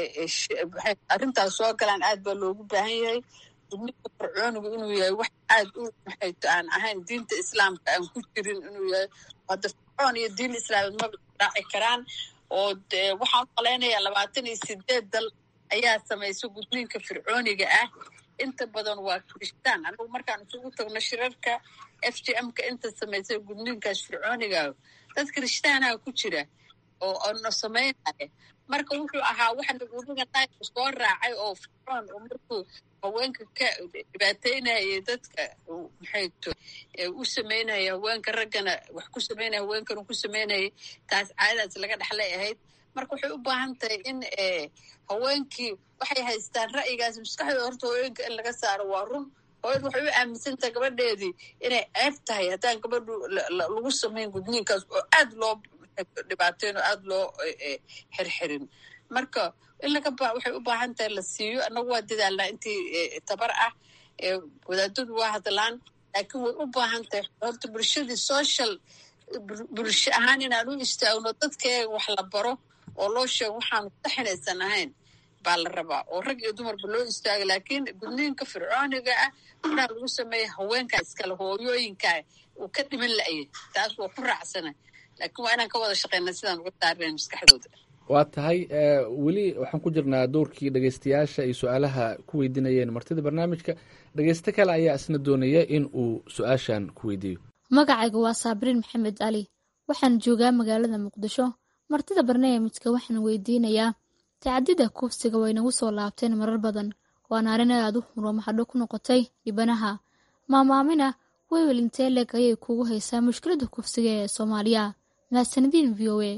arrintaas soo galaan aad baa loogu baahan yahay gudniinka fircoonigu inuu yahay wax aad u maxayto aan ahayn diinta islaamka aan ku jirin inuu yahay hadda fircoon iyo diin islaamid ma raaci karaan oo dee waxaan u malaynayaa labaatan iyo sideed dal ayaa samaysa gudniinka fircooniga ah inta badan waa kiristaan anagu markaan isugu tagno shirarka f g m ka inta samaysay gudniinkaas fircooniga dad kiristaanaha ku jira oo ono samaynaya marka wuxuu ahaa waxa nagudiga naayka soo raacay oo fircoon oo markuu haweenka ka dhibaateynayay dadka maxayto u samaynaya haweenka raggana wax ku samaynaya haweenkana ku samaynayay taas caadadaas laga dhexlay ahayd marka waxay u baahan tahay in haweenkii waxay haystaan ra'yigaas maskaxdooda horta haweenka in laga saaro waa run hooyad waxay u aaminsantahay gabadheedii inay ceeb tahay haddaan gabadhu lagu samayn gudniinkaas oo aad loo dhibaateyn oo aad loo xirxirin marka in laga ba waxay u baahan tahay la siiyo annagu waa dadaalnaa intii tabar ah wadaadadu waa hadlaan laakiin way u baahan tahay horta bulshadii social bulsho ahaan inaan u istaagno dadkeega wax la baro oo loo sheego waxaanu saxinaysan ahayn baa la rabaa oo rag iyo dumarba loo istaaga laakiin gudniinka fircooniga ah waxaa lagu sameeya haweenkaa iskale hooyooyinkaa uu ka dhiman la'yay taas waa ku raacsana laakiin waa inaan ka wada shaqeyna sidaan uga saarnayn maskaxdooda waa tahay weli waxaan ku jirnaa dowrkii dhegeystayaasha ay su-aalaha ku weydiinayeen martida barnaamijka dhegeysto kale ayaa isna doonaya in uu su-aashan ku weydiiyo magacayga waa saabriin maxamed cali waxaan joogaa magaalada muqdisho martida barnaamijka waxaan weydiinayaa tacadida kufsiga way nagu soo laabteen marar badan waana arrin aad u xuro maxadho ku noqotay dhibanaha maamaamina wewel intee leeg ayay kugu haysaa mushkilada kufsiga ee soomaaliya mahadsanadiin v o a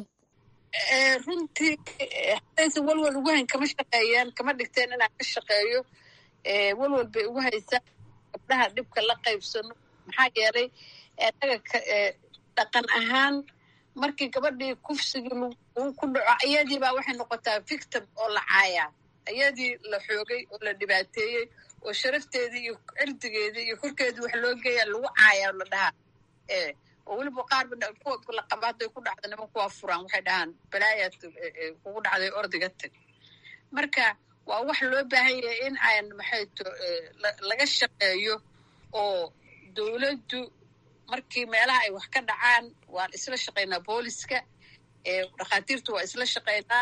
runtii hadaysan walwal ugu hayn kama shaqeeyaan kama dhigteen inaan ka shaqeeyo walwal bay ugu haysaa gabdhaha dhibka la qaybsano maxaa yeelay anaga dhaqan ahaan markii gabadhii kufsigii uu ku dhaco iyadiibaa waxay noqotaa victim oo la caayaa iyadii la xoogay oo la dhibaateeyey oo sharafteedii iyo cirdigeedii iyo korkeedii wax loo geeya lagu caayaa la dhahaa oo weliba qaarba kuwa la qaba hadday ku dhacdo niman kuwaa furaan waxay dhahaan balaayaad kugu dhacday ordiga tag marka waa wax loo baahan yahay in aan maxayto laga shaqeeyo oo dowladdu markii meelaha ay wax ka dhacaan waan isla shaqaynaa booliska dhakhaatiirtu waa isla shaqaynaa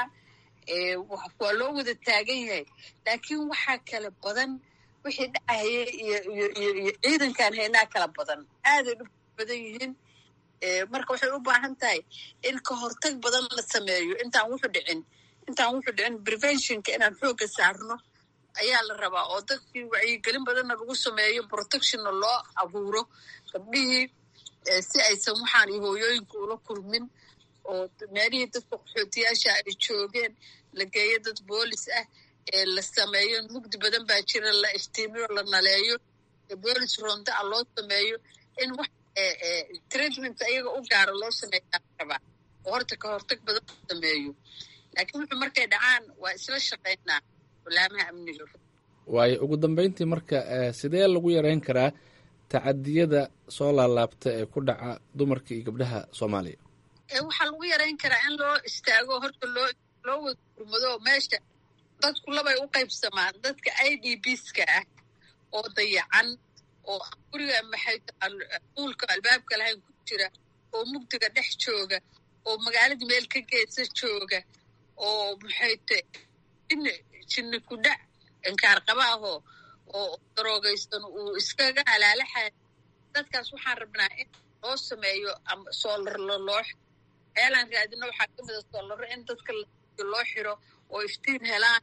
waa loo wada taagan yahay laakiin waxaa kala badan wixii dhacaya iyo iyo ciidankaan haynaa kala badan aaday dhib badan yihiin marka waxay u baahan tahay in ka hortag badan la sameeyo intaan wuxu dhicin intaan wuxu dhicin preventionka inaan xoogga saarno ayaa la rabaa oo dadkii wacyigelin badanna lagu sameeyo protectionna loo abuuro gabdhihii si aysan waxaan iyo hooyooyinka ula kulmin oo meelihii dadka qaxootiyaasha ay joogeen la geeyo dad boolis ah ee la sameeyo mugdi badan baa jira la iftiimiyo la naleeyo boolis ronda a loo sameeyo in wax treatment ayaga u gaaro loo sameeyaa rabaa oo horta ka hortag badan loo sameeyo laakiin wuxuu markay dhacaan waa isla shaqaynaa walaamaha amniga waayo ugu dambeyntii marka sidee lagu yareyn karaa tacadiyada soo laalaabta ee ku dhaca dumarka iyo gabdhaha soomaaliya waxaa lagu yareyn karaa in loo istaago horta loo loo wada gurmado meesha dadku labay u qaybsamaan dadka i d bska ah oo dayacan oo guriga maxay uulka albaabka lahayn ku jira oo mugdiga dhex jooga oo magaaladii meel ka geesa jooga oo maxay te jini jinni ku dhac inkaar qabaahoo oo daroogaysan uu iskaga halaalaxay dadkaas waxaan rabnaa in loo sameeyo ama soolarlo loo meelaan raadino waxaa ka mida soolaro in dadka loo xiro oo iftiin helaan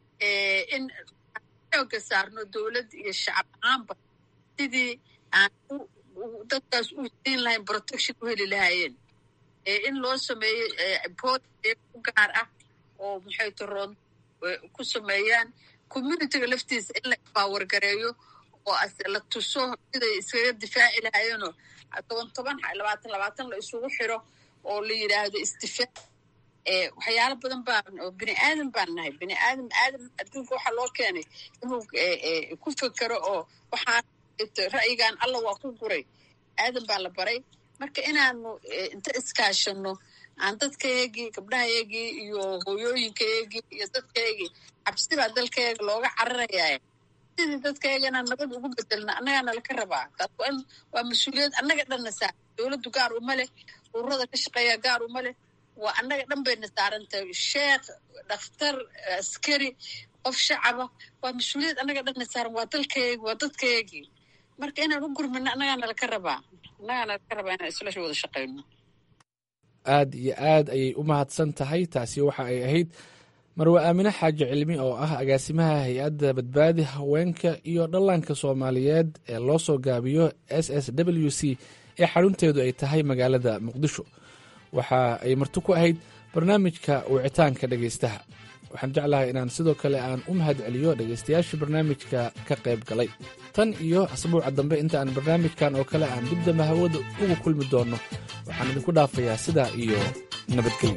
in xooga saarno dowladd iyo shacab ahaanba sidii aan dadkaas u siin lahayn protection u heli lahaayeen in loo sameeyo bood u gaar ah oo maxay taroon ku sameeyaan communityga laftiisa in la baawargareeyo oo la tuso siday iskaga difaaci lahaayeenoo toban toban labaatan labaatan la isugu xiro oo la yidhaahdo isdifaac waxyaalo badan baan oo bini aadan baan nahay bini aadam aadam adduunka waxaa loo keenay inuu ku fekero oo waxaan ra'yigan alla waa ku guray aadan baa la baray marka inaanu inta iskaashano aan dadkaygii gabdhahaygii iyo hooyooyinkaygii iyo dadkaygii cabsibaa dalkayga looga cararayaa sidii dadkayga inaan nabad ugu bedelna annagaana laka rabaa taas waa in waa mas-uuliyad annaga dhanna saar dowladdu gaar uma leh ururada ka shaqeeya gaar uma leh waa annaga dhan bayna saaran tahay sheekh dhakhtar askari qof shacaba waa mas-uuliyad annaga dhanna saaran waa dalkeegi waa dadkeegii marka inaan u gurmano annagaana laka rabaa annagaana laka rabaa inaan isla wada shaqayno aad iyo aad ayay u mahadsan tahay taasi waxa ay ahayd marwe aamine xaaji cilmi oo ah agaasimaha hay-adda badbaadi haweenka iyo dhallaanka soomaaliyeed ee loo soo gaabiyo s s w c ee xarunteedu ay tahay magaalada muqdisho waxa ay marti ku ahayd barnaamijka wicitaanka dhegaystaha waxaan jeclahay inaan sidoo kale aan u mahad celiyo dhegaystayaashii barnaamijka ka qayb galay tan iyo asbuuca dambe inta aan barnaamijkan oo kale aan dib dambe hawada ugu kulmi doonno waxaan idinku dhaafayaa sidaa iyo nabadgelyo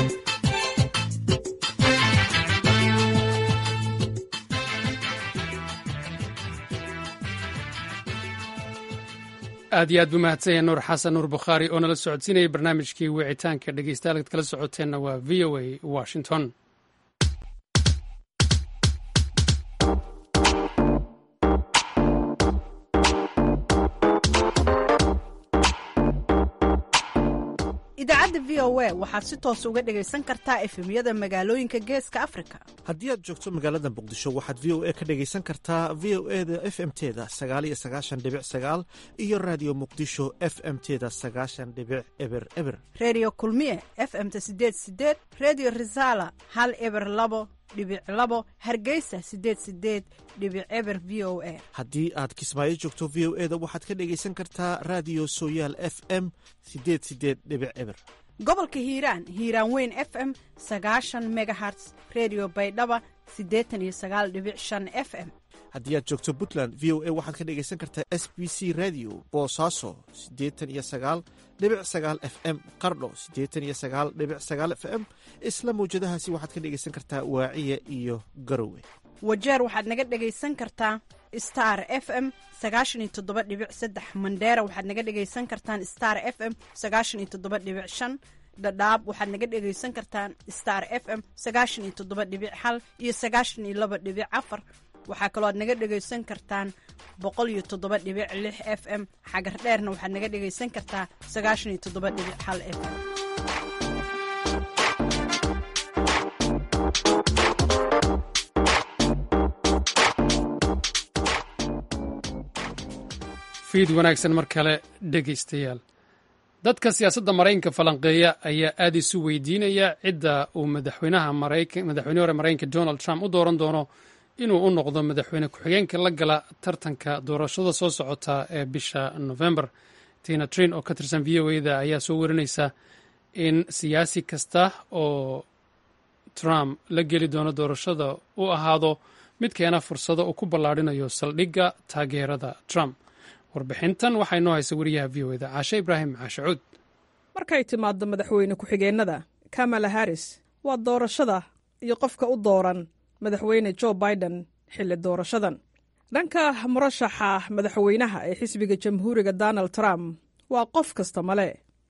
aad iyo aad buu mahadsan yahay nuur xasan nuur bukhaari oo nala socodsiinayay barnaamijkii wicitaanka dhegeystayaal ad kala socoteenna waa v o a washington idaacadda v o a waxaad si toos uga dhegaysan kartaa efemyada magaalooyinka geeska afrika haddii aad joogto magaalada muqdisho waxaad v o a ka dhegaysan kartaa v o e da f m teda sagaaliyo sagaashan dhibic sagaal iyo raadiyo muqdisho f m teda sagaashan dhibic eber eber redio kulmiye f m ta sideed sideed redio resala hal eber labo dhibic labo hargeysa sideed sideed dhibic eber v o a haddii aad kismaayo joogto v o e da waxaad ka dhegaysan kartaa raadiyo sooyaal f m sideed sideed dhibic eber gobolka hiiraan hiiraan weyn f m sagaashan megaherts redio baydhaba siddeetan iyo sagaal dhibic shan f m haddii aad joogto puntland v o a waxaad ka dhegaysan kartaa s b c radio boosaaso siddeetan iyo sagaal dhibic sagaal f m qardho siddeetan iyo sagaal dhibic sagaal f m isla mawjadahaasi waxaad ka dhegaysan kartaa waaciya iyo garowe wajeer waxaad naga dhegaysan kartaa star f m sagaashan iyo toddoba dhibic saddex mandheera waxaad naga dhegaysan kartaan star f m sagaashan iyo toddoba dhibic shan dhadhaab waxaad naga dhegaysan kartaan star f m sagaashan iyo toddoba dhibic hal iyo sagaashan iyo laba dhibic afar waxaa kaloo aad naga dhegaysan kartaan boqol iyo toddoba dhibic lix f m xagar dheerna waxaad naga dhegaysan kartaa sagaashan iyo toddoba dhibic hal f m fiid wanaagsan mar kale dhegaystayaal dadka siyaasadda maraykanka falanqeeya ayaa aad isu weydiinaya cidda uu madaxweynaha madaxweyne hore maraykanka donald trump u dooran doono inuu u noqdo madaxweyne ku-xigeenka la gala tartanka doorashada soo socota ee bisha november tina trin oo ka tirsan v o e da ayaa soo warinaysa in siyaasi kasta oo trump la geli doono doorashada u ahaado mid keena fursado uu ku ballaadhinayo saldhigga taageerada trump warbixintan waxaa inoo haysa wariyaha v o eda caashe ibraahim caashacuud markay timaaddo madaxweyne ku-xigeennada kamala harris waa doorashada iyo qofka u dooran madaxweyne jo biden xilli doorashadan dhanka murashaxa madaxweynaha ee xisbiga jamhuuriga donald trump waa qof kasta male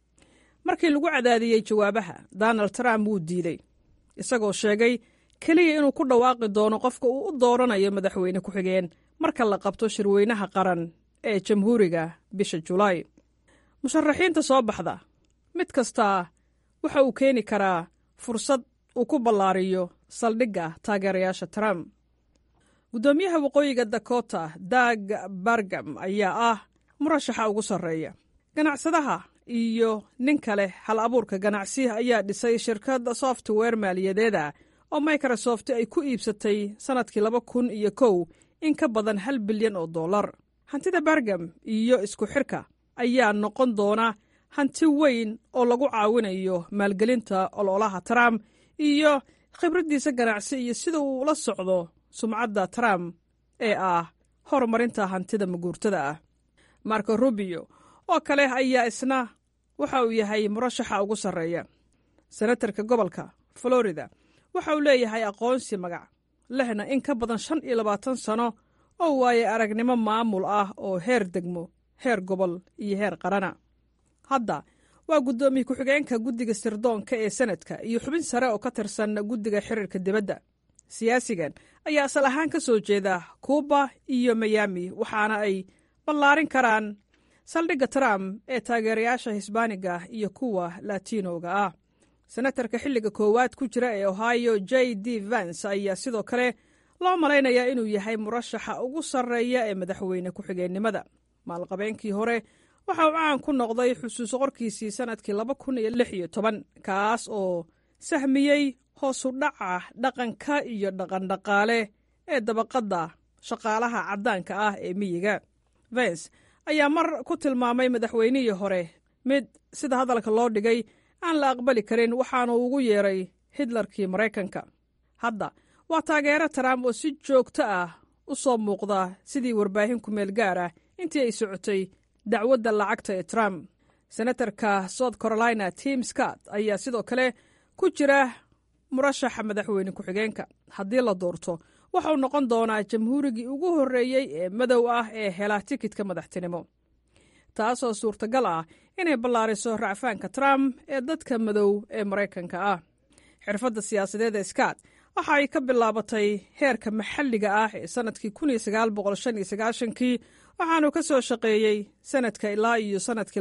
markii lagu cadaadiyey jawaabaha donald trump wuu diidey isagoo sheegay keliya inuu ku dhawaaqi doono qofka uu u dooranayo madaxweyne ku-xigeen marka la qabto shirweynaha qaran ee jamhuuriga bisha julaay musharaxiinta soo baxda mid kastaa waxa uu keeni karaa fursad uu ku ballaariyo saldhigga taageerayaasha trump guddoomiyaha waqooyiga dakota dag bargam ayaa ah murashaxa ugu sarreeya ganacsadaha iyo nin kale hal abuurka ganacsi ayaa dhisay shirkad software maaliyadeeda oo microsoft ay ku iibsatay sannadkii laba kun iyo kow in ka badan hal bilyan oo dollar hantida bargam iyo isku xirka ayaa noqon doona hanti weyn oo lagu caawinayo maalgelinta ololaha trump iyo khibraddiisa ganacsi iyo sida uu ula socdo sumcadda trump ee ah horumarinta hantida maguurtada ah marco rubio oo kale ayaa isna waxa uu yahay murashaxa ugu sarreeya senatarka gobolka florida waxa uu leeyahay aqoonsi magac lehna in ka badan shan iyo labaatan sano oo waaye aragnimo maamul ah oo heer degmo heer gobol iyo heer qarana hadda waa guddoomiye ku-xigeenka guddiga sirdoonka ee senadka iyo xubin sare oo ka tirsan guddiga xiriirka dibadda siyaasigan ayaa asal ahaan ka soo jeeda kuuba iyo mayami waxaana ay ballaarin karaan saldhigga trump ee taageerayaasha hisbaaniga iyo kuwa latinoga ah senatarka xilliga koowaad ku jira ee ohio j d vance ayaa sidoo kale loo malaynayaa inuu yahay murashaxa ugu sarreeya ee madaxweyne ku-xigeennimada maalqabeenkii hore waxa uu caan ku noqday xusuus qorkiisii sannadkii laba kun iyo lix iyo toban kaas oo sahmiyey hoosu dhaca dhaqanka iyo dhaqandhaqaale ee dabaqadda shaqaalaha caddaanka ah ee miyiga vence ayaa mar ku tilmaamay madaxweynihii hore mid sida hadalka loo dhigay aan la aqbali karin waxaanu ugu yeeray hitlarkii maraykanka hadda waa taageero trump oo si joogto ah u soo muuqda sidii warbaahin kumeel gaar ah intii ay socotay dacwadda lacagta ee trump senatarka south carolina tim scott ayaa sidoo kale ku jira murashaxa madaxweyne ku-xigeenka haddii la doorto waxauu noqon doonaa jamhuurigii ugu horreeyey ee madow ah ee hela tikidka madaxtinimo taasoo suurtagal ah inay ballaariso racfaanka trump ee dadka madow ee maraykanka ah xirfadda siyaasadeed ee scott waxa ay ka bilaabatay heerka maxalliga ah ee sannadkii kii waxaanu ka soo shaqeeyey sannadka ilaa iyo sannadkii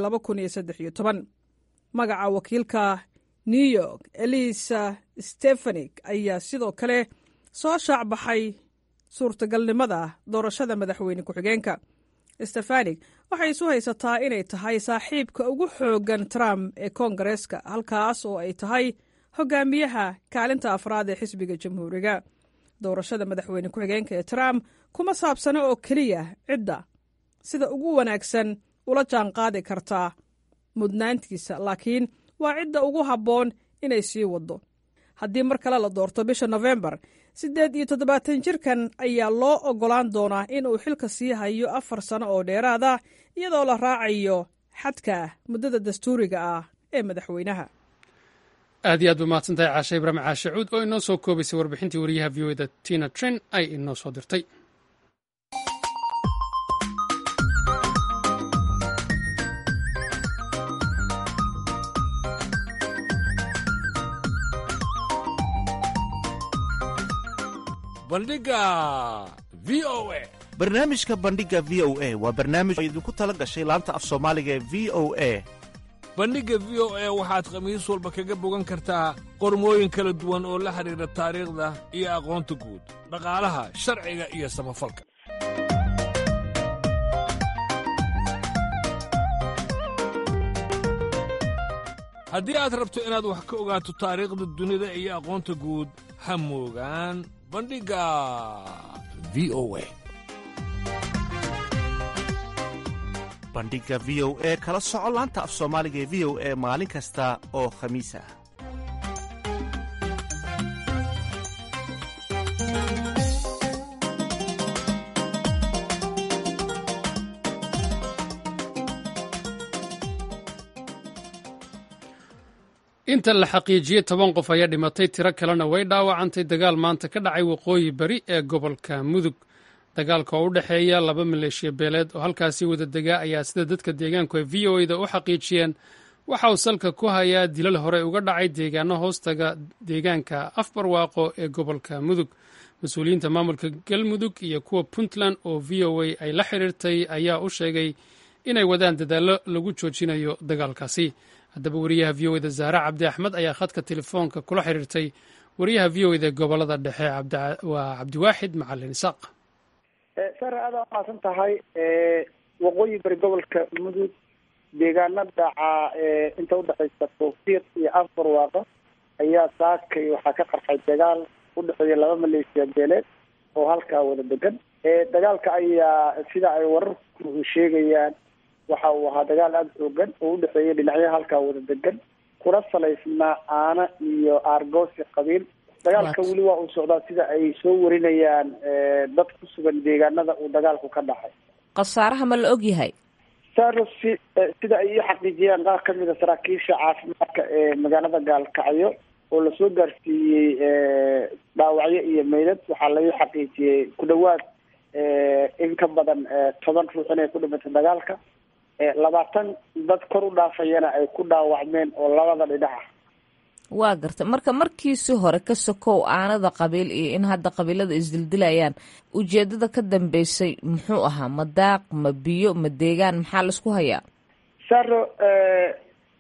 magaca wakiilka new york elisa stefanik ayaa sidoo kale soo shaacbaxay suurtagalnimada doorashada madaxweyne ku-xigeenka stefanik waxay isu haysataa inay tahay saaxiibka ugu xooggan trump ee koongareeska halkaas oo ay tahay hogaamiyaha kaalinta afraad ee xisbiga jamhuuriga doorashada madaxweyne ku-xigeenka ee trump kuma saabsano oo keliya cidda sida ugu wanaagsan ula jaanqaadi kartaa mudnaantiisa laakiin waa cidda ugu habboon inay sii waddo haddii mar kale la doorto bisha nofembar siddeed iyo toddobaatan jirkan ayaa loo oggolaan doonaa in uu xilka sii hayo afar sano oo dheeraada iyadoo la raacayo xadka muddada dastuuriga ah ee madaxweynaha aad iyo aad ba mahadsantahay caashe ibraahim caashe cuud oo inoo soo koobaysay warbixintii wariyaha v o da tina tren ay inoo soo dirtay bandhiga v o a barnaamijka bandhiga v o a waa barnaamij oo idinku tala gashay laanta af soomaaliga ee v o a bandhigga v o a waxaad khamiis walba kaga bogan kartaa qormooyin kala duwan oo la xidhiidha taariikhda iyo aqoonta guud dhaqaalaha sharciga iyo samafalka haddii aad rabto inaad wax ka ogaato taariikhda dunida iyo aqoonta guud ha moogaan bandhigga v o a bandhiga v o e kala soco laanta af soomaaliga ee v o e maalin kasta oo khamiis ah inta la xaqiijiyey toban qof ayaa dhimatay tiro kalena way dhaawacantay dagaal maanta ka dhacay waqooyi bari ee gobolka mudug dagaalka oo u dhexeeya laba maleeshiya beeleed oo halkaasi wada degaa ayaa sida dadka deegaanku ay v o e da u xaqiijiyeen waxa uu salka ku hayaa dilal hore uga dhacay deegaano hoostaga deegaanka afbarwaaqo ee gobolka mudug mas-uuliyiinta maamulka galmudug iyo kuwa puntland oo v o a ay la xiriirtay ayaa u sheegay inay wadaan dadaallo lagu joojinayo dagaalkaasi haddaba wariyaha v o eda zahra cabdi axmed ayaa khadka telefoonka kula xiriirtay wariyaha v o eda gobolada dhexe waa cabdiwaaxid macalin isaaq sare aada umaasan tahay waqooyi bari gobolka mudug deegaana dhaca inta udhexaysa tawfiiq iyo afbarwaaqo ayaa saakay waxaa ka qarxay dagaal udhexeeya laba maleeshiya beeleed oo halkaa wada degan dagaalka ayaa sida ay wararku sheegayaan waxa uu ahaa dagaal aada xoogan oo udhexeeya dhinacyaha halkaa wada degan kuna salaysnaa aana iyo aargoosi qabiil dagaalka weli waa uu socdaa sida ay soo warinayaan dad ku sugan deegaanada uu dagaalku ka dhacay khasaaraha ma la og yahay saro si sida ay ii xaqiijiyeen qaar kamid a saraakiisha caafimaadka ee magaalada gaalkacyo oo lasoo gaarsiiyey dhaawacyo iyo meydad waxaa laga xaqiijiyey ku dhawaad in ka badan toban ruux inay ku dhimatay dagaalka labaatan dad kor u dhaafayana ay ku dhaawacmeen oo labada dhinac ah waa garta marka markiisi hore ka sokow aanada qabiil iyo in hadda qabiilada isdildilayaan ujeedada ka dambeysay muxuu ahaa ma daaq ma biyo ma deegaan maxaa laisku hayaa saro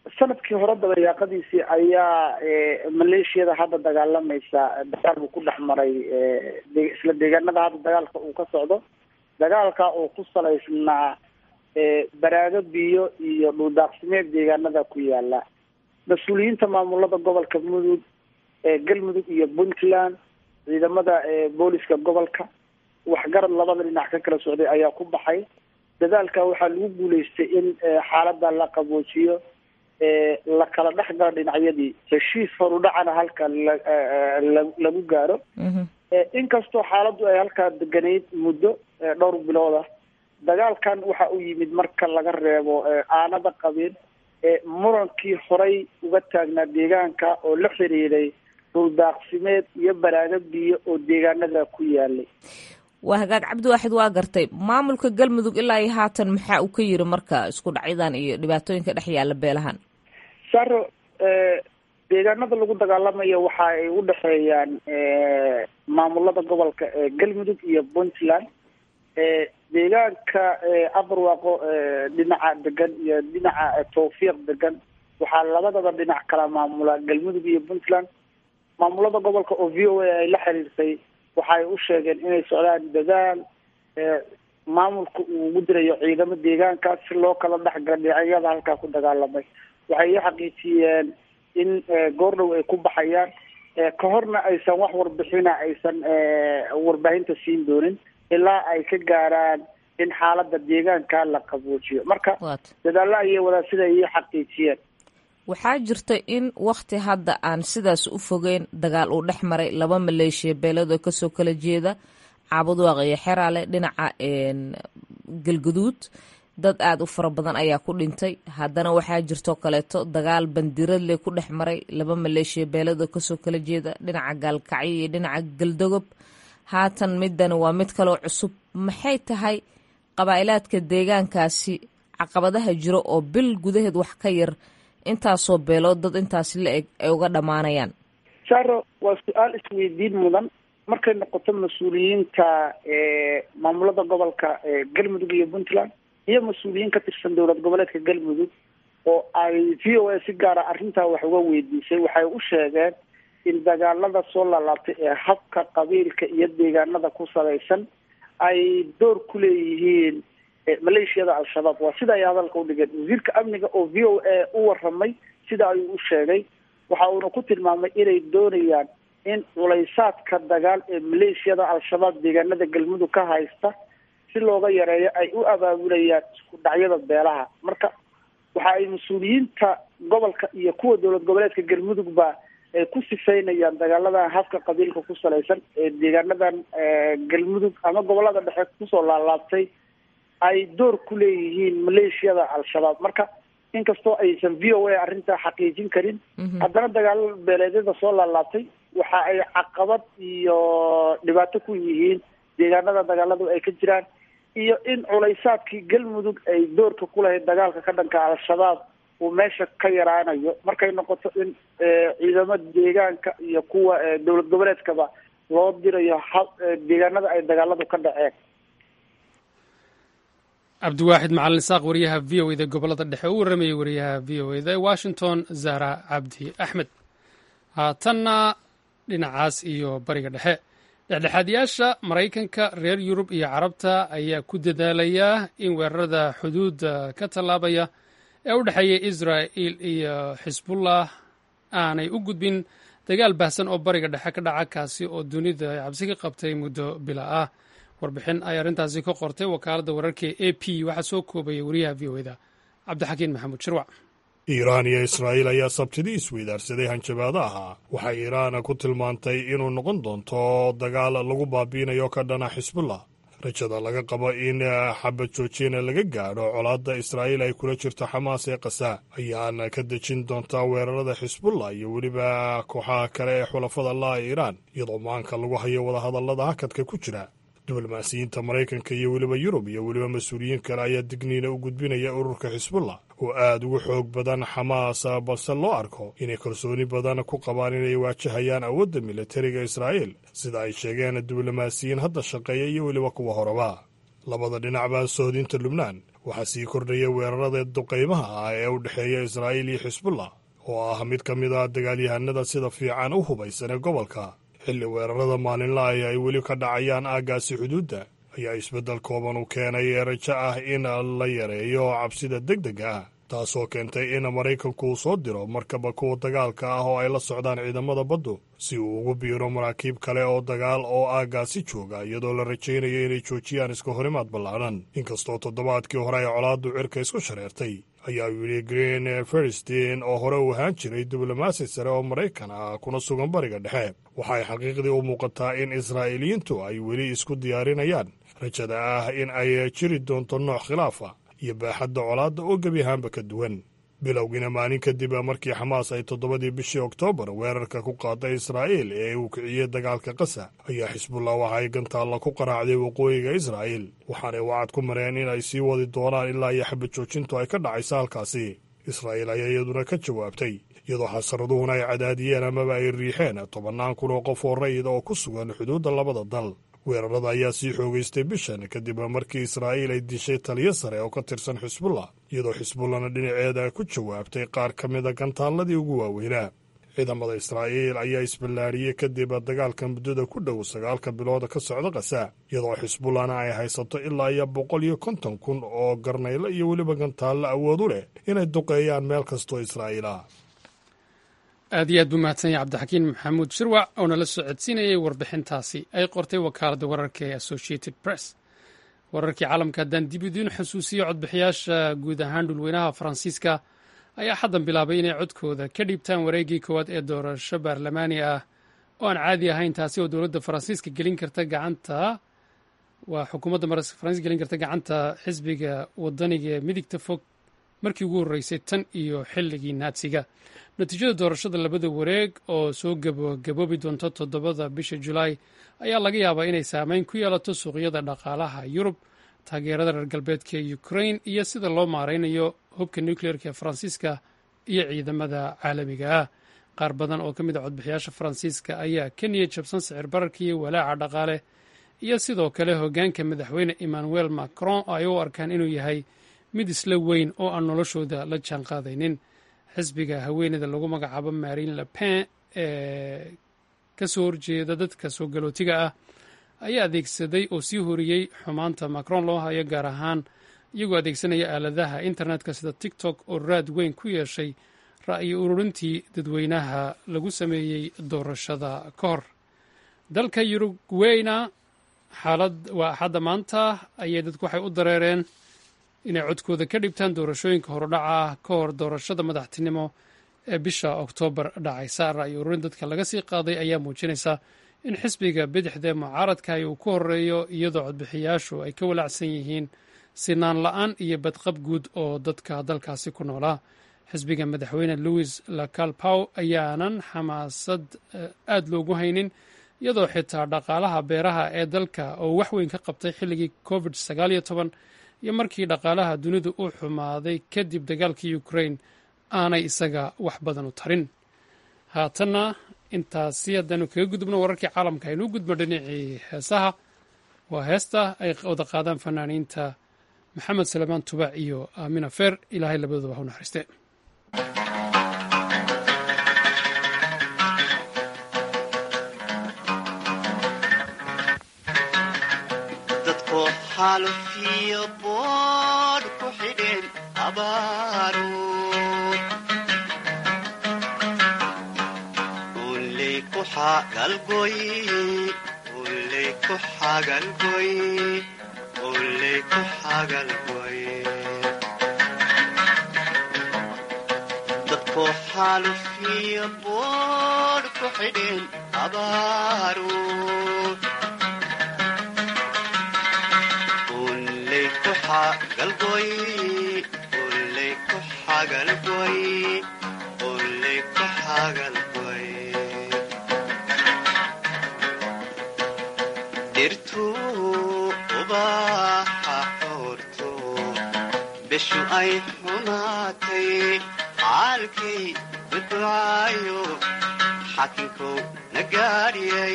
sanadkii hore dabayaaqadiisii ayaa maleeshiyada hadda dagaalamaysa dagaal buu ku dhex maray isla deegaanada hadda dagaalka uu ka socdo dagaalka oo ku salaysnaa baraago biyo iyo dhuldaaqsimeed deegaanada ku yaala mas-uuliyiinta maamulada gobolka mudug galmudug iyo puntland ciidamada booliska gobolka waxgarad labada dhinac ka kala socday ayaa ku baxay dadaalka waxaa lagu guuleystay in xaalada la qaboojiyo la kala dhex galo dhinacyadii heshiis horudhacana halka lagu gaaro inkastoo xaaladdu ay halkaa deganayd muddo dhowr bilood ah dagaalkan waxa uu yimid marka laga reebo aanada qabin murankii horay uga taagnaa deegaanka oo la xiriiray dhuldaaqsimeed iyo baraago biyo oo deegaanada ku yaalay waa hagaag cabdiwaaxid waa gartay maamulka galmudug ilaa iyo haatan maxaa uu ka yiri marka isku dhacyadan iyo dhibaatooyinka dhex yaalla beelahan saro deegaanada lagu dagaalamayo waxa ay u dhexeeyaan maamulada gobolka galmudug iyo puntland deegaanka abarwaaqo dhinaca degan iyo dhinaca tawfiiq degan waxaa labadaba dhinac kala maamula galmudug iyo puntland maamulada gobolka oo v o a ay la xiriirtay waxay u sheegeen inay socdaan dadaal maamulka uu ugu dirayo ciidamo deegaankaas si loo kala dhexgala dhinacyada halkaa ku dagaalamay waxay i xaqiijiyeen in goordhow ay ku baxayaan ka horna aysan wax warbixina aysan warbaahinta siin doonin ilaa ay ka gaaraan in xaalada deegaanka la qaboojiyo marka dadaalla ayay wadaa sida ii xaqiijiyeen waxaa jirta in wakti hadda aan sidaas u fogeyn dagaal uu dhex maray laba maleeshiya beeladoo kasoo kala jeeda caabudwaaq iyo xeraale dhinaca galguduud dad aada u fara badan ayaa ku dhintay haddana waxaa jirtoo kaleeto dagaal bandiradle ku dhex maray laba maleeshiya beeladoo kasoo kala jeeda dhinaca gaalkacyo iyo dhinaca galdogob haatan midani waa mid kaloo cusub maxay tahay qabaa'ilaadka deegaankaasi caqabadaha jiro oo bil gudaheed wax ka yar intaasoo beelood dad intaasi la eg ay uga dhammaanayaan saro waa su-aal isweydiin mudan markay noqoto mas-uuliyiinta maamulada gobolka galmudug iyo puntland iyo mas-uuliyiin ka tirsan dowlad goboleedka galmudug oo ay v o a si gaara arrintaa wax uga weydiisay waxay u sheegeen in dagaalada soo laalaabtay ee habka qabiilka iyo deegaanada ku salaysan ay door ku leeyihiin maleeshiyada al-shabaab waa sida ay hadalka udhigeen wasiirka amniga oo v o a u waramay sida ayuu u sheegay waxa uuna ku tilmaamay inay doonayaan in culaysaadka dagaal ee maleeshiyada al-shabaab deegaanada galmudug ka haysta si looga yareeyo ay u abaabulayaan isku dhacyada beelaha marka waxa ay mas-uuliyiinta gobolka iyo kuwa dowlad goboleedka galmudugba ay ku sifaynayaan dagaaladan habka qabiilka ku salaysan ee deegaanadan galmudug ama gobolada dhexe kusoo laalaabtay ay door ku leeyihiin maleeshiyada al-shabaab marka inkastoo aysan v o a arrintaa xaqiijin karin haddana dagaalo beeleedyada soo laalaabtay waxa ay caqabad iyo dhibaato ku yihiin deegaanada dagaaladu ay ka jiraan iyo in culaysaadkii galmudug ay doorka ku lahayd dagaalka ka dhanka al-shabaab uu meesha ka yaraanayo markay noqoto in ciidamo deegaanka iyo kuwa dowlad goboleedkaba loo dirayo ha deegaanada ay dagaaladu ka dhaceen cabdiwaaxid macalin isaaq wariyaha v o eda gobolada dhexe u warramayay wariyaha v o eda washington zahra cabdi axmed haatanna dhinacaas iyo bariga dhexe dhexdhexaadyaasha maraykanka reer yurub iyo carabta ayaa ku dadaalaya in weerarada xuduudda ka tallaabaya ee u dhexeeya israa'il iyo xisbullah aanay u gudbin dagaal baahsan oo bariga dhexe ka dhaca kaasi oo dunida ay cabsi ka qabtay muddo bila ah warbixin ay arrintaasi ka qortay wakaaladda wararka e a p waxaa soo koobaya wariyaha v o eda cabdixakiin maxamuud shirwac iiraan iyo israa'iil ayaa sabtidii isweydaarsaday hanjabaadaha waxay iiraan ku tilmaantay inuu noqon doonto dagaal lagu baabiinayo ka dhana xisbullah rajada laga qabo in xabad joojina laga gaadho colaadda israa'iil ay kula jirto xamaas ee kasaa ayaana ka dejin doontaa weerarada xisbullah iyo weliba kooxaha kale ee xulafada la'a iiraan iyadoo maanka lagu hayo wadahadallada hakadka ku jira diblomaasiyiinta maraykanka iyo weliba yurub iyo weliba mas-uuliyiin kale ayaa digniina u gudbinaya ururka xisbullah oo aad ugu xoog badan xamaas balse loo arko inay kalsooni badan ku qabaan inay waajahayaan awoodda militariga israa'iil sida ay sheegeen diblomaasiyiin hadda shaqeeya iyo weliba kuwa horeba labada dhinacba sohdinta lubnaan waxaa sii kordhaya weerarada duqaymaha ah ee u dhexeeya israa'iil iyo xisbullah oo ah mid ka mid ah dagaalyahanada sida fiican u hubaysan ee gobolka xilli weerarada maalinla ay ay weli ka dhacayaan aaggaasi xuduudda ayaa isbeddel kooban u keenay ee rajo ah in la yareeyo cabsida degdega ah taasoo keentay in maraykanku uu soo diro markaba kuwa dagaalka ah oo ay la socdaan ciidamada baddu si uu ugu biiro maraakiib kale oo dagaal oo aaggaasi jooga iyadoo la rajaynayo inay joojiyaan iska horimaad ballaadhan inkastoo toddobaadkii hore ay colaaddu cirka isku shareertay ayaa yidhi green feristin oo hore u ahaan jiray diblomaasi sare oo maraykan ah kuna sugan bariga dhexe waxay xaqiiqdii u muuqataa in israa'iiliyiintu ay weli isku diyaarinayaan rajada ah in ay jiri doonto nooc khilaafa iyo baaxadda colaadda oo gebi ahaanba ka duwan bilowgiina maalin kadib markii xamaas ay toddobadii bishii oktoobar weerarka ku qaaday israa'iil ee uu kiciyey dagaalka qasa ayaa xisbullah waxa ay gantaalla ku qaraacday waqooyiga israa'iil waxaanay wacad ku mareen in ay sii wadi doonaan ilaa iyo xabad joojintu ay ka dhacaysa halkaasi israa'iil ayaa iyaduna ka jawaabtay iyadoo xasaraduhuna ay cadaadiyeen amaba ay riixeen tobannaan kun oo qof oo rayid oo ku sugan xuduudda labada dal weerarada ayaa sii xoogaystay bishan kadib markii israa'iil ay dishay taliyo sare oo ka tirsan xisbullah iyadoo xisbullahna dhinaceeda ku jawaabtay qaar ka mida gantaalladii ugu waaweynaa ciidamada israa'iil ayaa isballaariyey kadib dagaalka muddada ku dhow sagaalka bilooda ka socda kasa iyadoo xisbullahna ay haysato ilaa iyo boqol iyo konton kun oo garnaylo iyo weliba gantaallo awood u leh inay duqeeyaan meel kastoo israa'iil ah aad iyo aad buu mahadsan yahay cabdixakiin maxamuud shirwac oo nala soo codsiinayay warbixintaasi ay qortay wakaaladda wararka ee associated press wararkii caalamka haddaan dib idiin xusuusiyo codbixiyaasha guud ahaan dhulweynaha faransiiska ayaa xaddan bilaabay inay codkooda ka dhiibtaan wareeggii koowaad ee doorasho baarlamaani ah oo aan caadi ahayn taasi oo dowladda faransiiska gelin karta gacanta waa xukuumadda faransiiska gelin karta gacanta xisbiga wadaniga ee midigta fog markii ugu horreysay tan iyo xilligii naadsiga natiijada doorashada labada wareeg oo soo gabogaboobi doonta toddobada bisha julaay ayaa laga yaabaa inay saameyn ku yeelato suuqyada dhaqaalaha yurub taageerada reer galbeedka ee ukrain iyo sida loo maaraynayo hubka nucleerka ee faransiiska iyo ciidamada caalamiga ah qaar badan oo ka mid a codbixiyaasha faransiiska ayaa ka niyad jabsan sicir bararka iyo walaaca dhaqaale iyo sidoo kale hoggaanka madaxweyne emmanuel macron oo ay u arkaan inuu yahay mid isla weyn oo aan noloshooda la jaan qaadaynin xisbiga haweeneyda lagu magacaabo marine le pen ee ka soo horjeeda dadka soo galootiga ah ayaa adeegsaday oo sii horiyey xumaanta macron loo hayo gaar ahaan iyagoo adeegsanaya aaladaha internetka sida tiktok oo raad weyn ku yeeshay ra'yi ururintii dadweynaha lagu sameeyey doorashada ka hor dalka yurugweyna xaalad waa axadda maanta ayay dadku waxay u dareereen inay codkooda ka dhibtaan doorashooyinka horudhaca ah ka hor doorashada madaxtinimo ee bisha oktoobar dhacaysa ra'yi ururin dadka laga sii qaaday ayaa muujinaysa in xisbiga bidixdee mucaaradkahi uu ku horeeyo iyadoo codbixiyaashu ay ka walaacsan yihiin sinaan la-aan iyo badqab guud oo dadka dalkaasi ku noolaa xisbiga madaxweyne louis lacalpow ayaanan xamaasad aad loogu haynin iyadoo xitaa dhaqaalaha beeraha ee dalka oo wax weyn ka qabtay xilligii covid sagaal iyo toban iyo markii dhaqaalaha dunidu u xumaaday kadib dagaalkii ukrain aanay isaga wax badan u tarin haatanna intaasi haddaanu kaga gudubno wararkii caalamka aynuu gudbo dhinacii heesaha waa heesta ay wada qaadaan fanaaniinta maxamed salamaan tubaac iyo aamina feer ilaahay labadooda ha u naxariiste xaalfiyo boodh ku xidheen abaaruud uley ku xagalgoy uley ku xagalgoy uley ku xagalgoy dadku xaalfiyo boodh ku xidheen abaaruud galgoy uley ku xagalgoy uley ku xagalgoy dhirtu ubaxa xoorto bishu ay xumaatay caalkay badwaayo xakinkow nagaadhiyay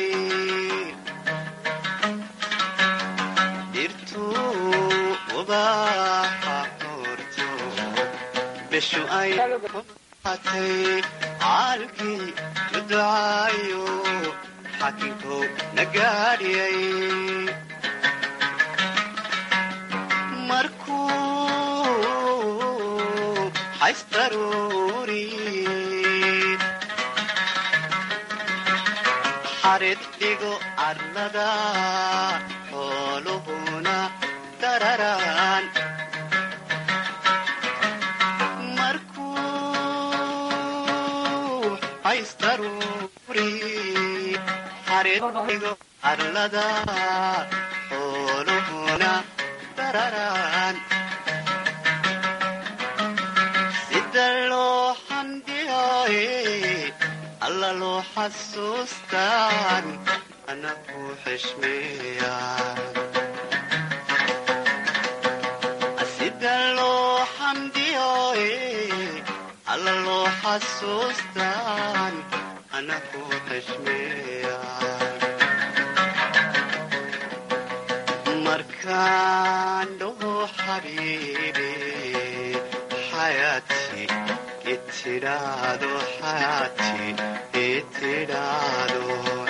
dhirtu ubaxa bishu ay atay caalkii la ducaayo xakinkow na gaadhiyay markuu xaysdaruuri xarid dhigo carlada xooluhuna dararaan markuu xaysdaruuri xarid dhigo carlada xooluhuna dararaan sida loo xamdiyaaye alla loo xasuustaan ana ku xishmeeya sida loo xamdiyaaye alla loo xasuustaan ana ku xishmeeya markaan dhaho xabiibi xayaati itidhaado xayaati itidhaado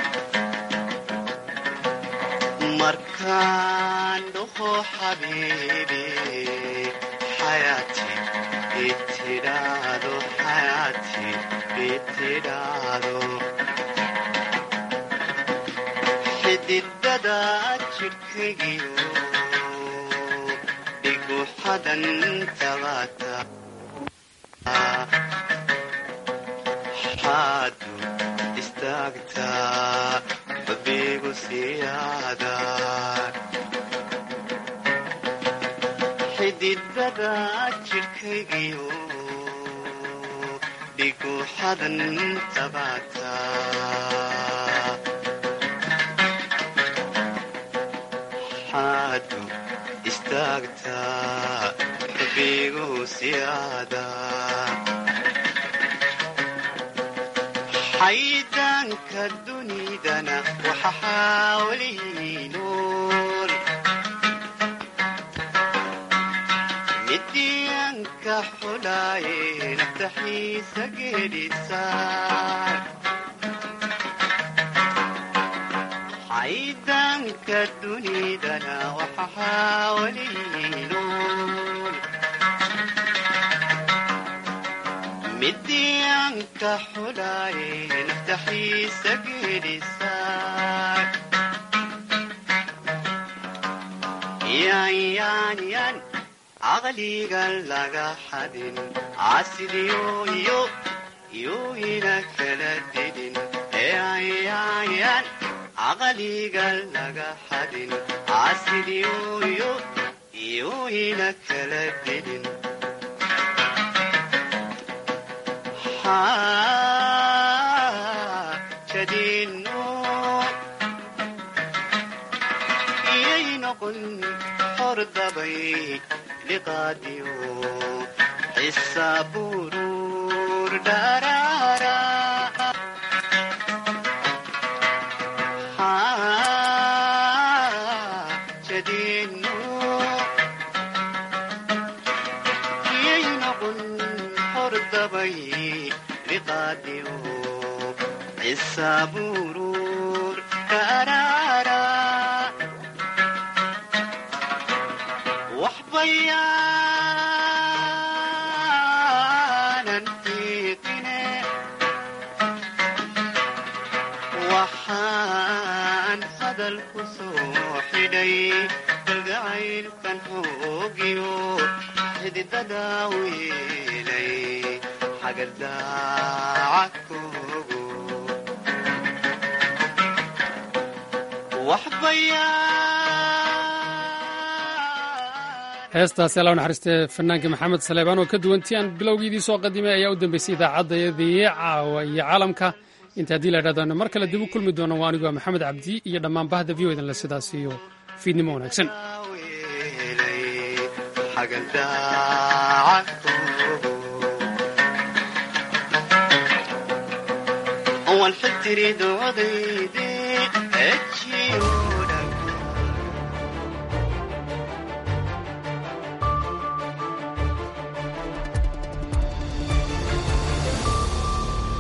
markaan dhaho xabiibi xayaati itidhaado xayaati itidhaado xididada jidhkaygiyo dhigu xadan tabata xaadu istaagtaa xubbigu siyaada xididada jidhkaygiyo dhigu xadan tabata xaadu istaagtaa xubbigu siyaada xaydaanka dunidana waxa xaawalihi nool midiyanka xulaaye naftaxiisa geedhisaar xaydaanka dunidana waxa xaawalihi nool midiyanka xulaaye naftaxiisa geedhisaar yaanyaanyan caqliga laga xadin caasidiyoyo yooyina kala didin yaanyaanyan caqliga laga xadin caasidiyoyo yooyina kala didin jadino iyay noqon hordabay liqaadiyo xisaburur dharaara jadino iyay noqon hordabay liqaadiyo xisaburur dharaara waxbayaanan fiiqine waxaan hadal ku soo xidhay kalgacaylkan hoogiyo xididada weelay xagadaacadkoogo heestaasi alla naxariistee fanaanka maxamed saleebaan oo ka duwantii aan bilowgiidii soo qadimay ayaa u dambeysay idaacaddayadii caawa iyo caalamka inta haddii la idhahdaano mar kale dib u kulmi doono waa aniguaa maxamed cabdi iyo dhammaan bahda v o edan le sidaas iyo fiidnimo wanaagsan walxitiri doodayde ejiyo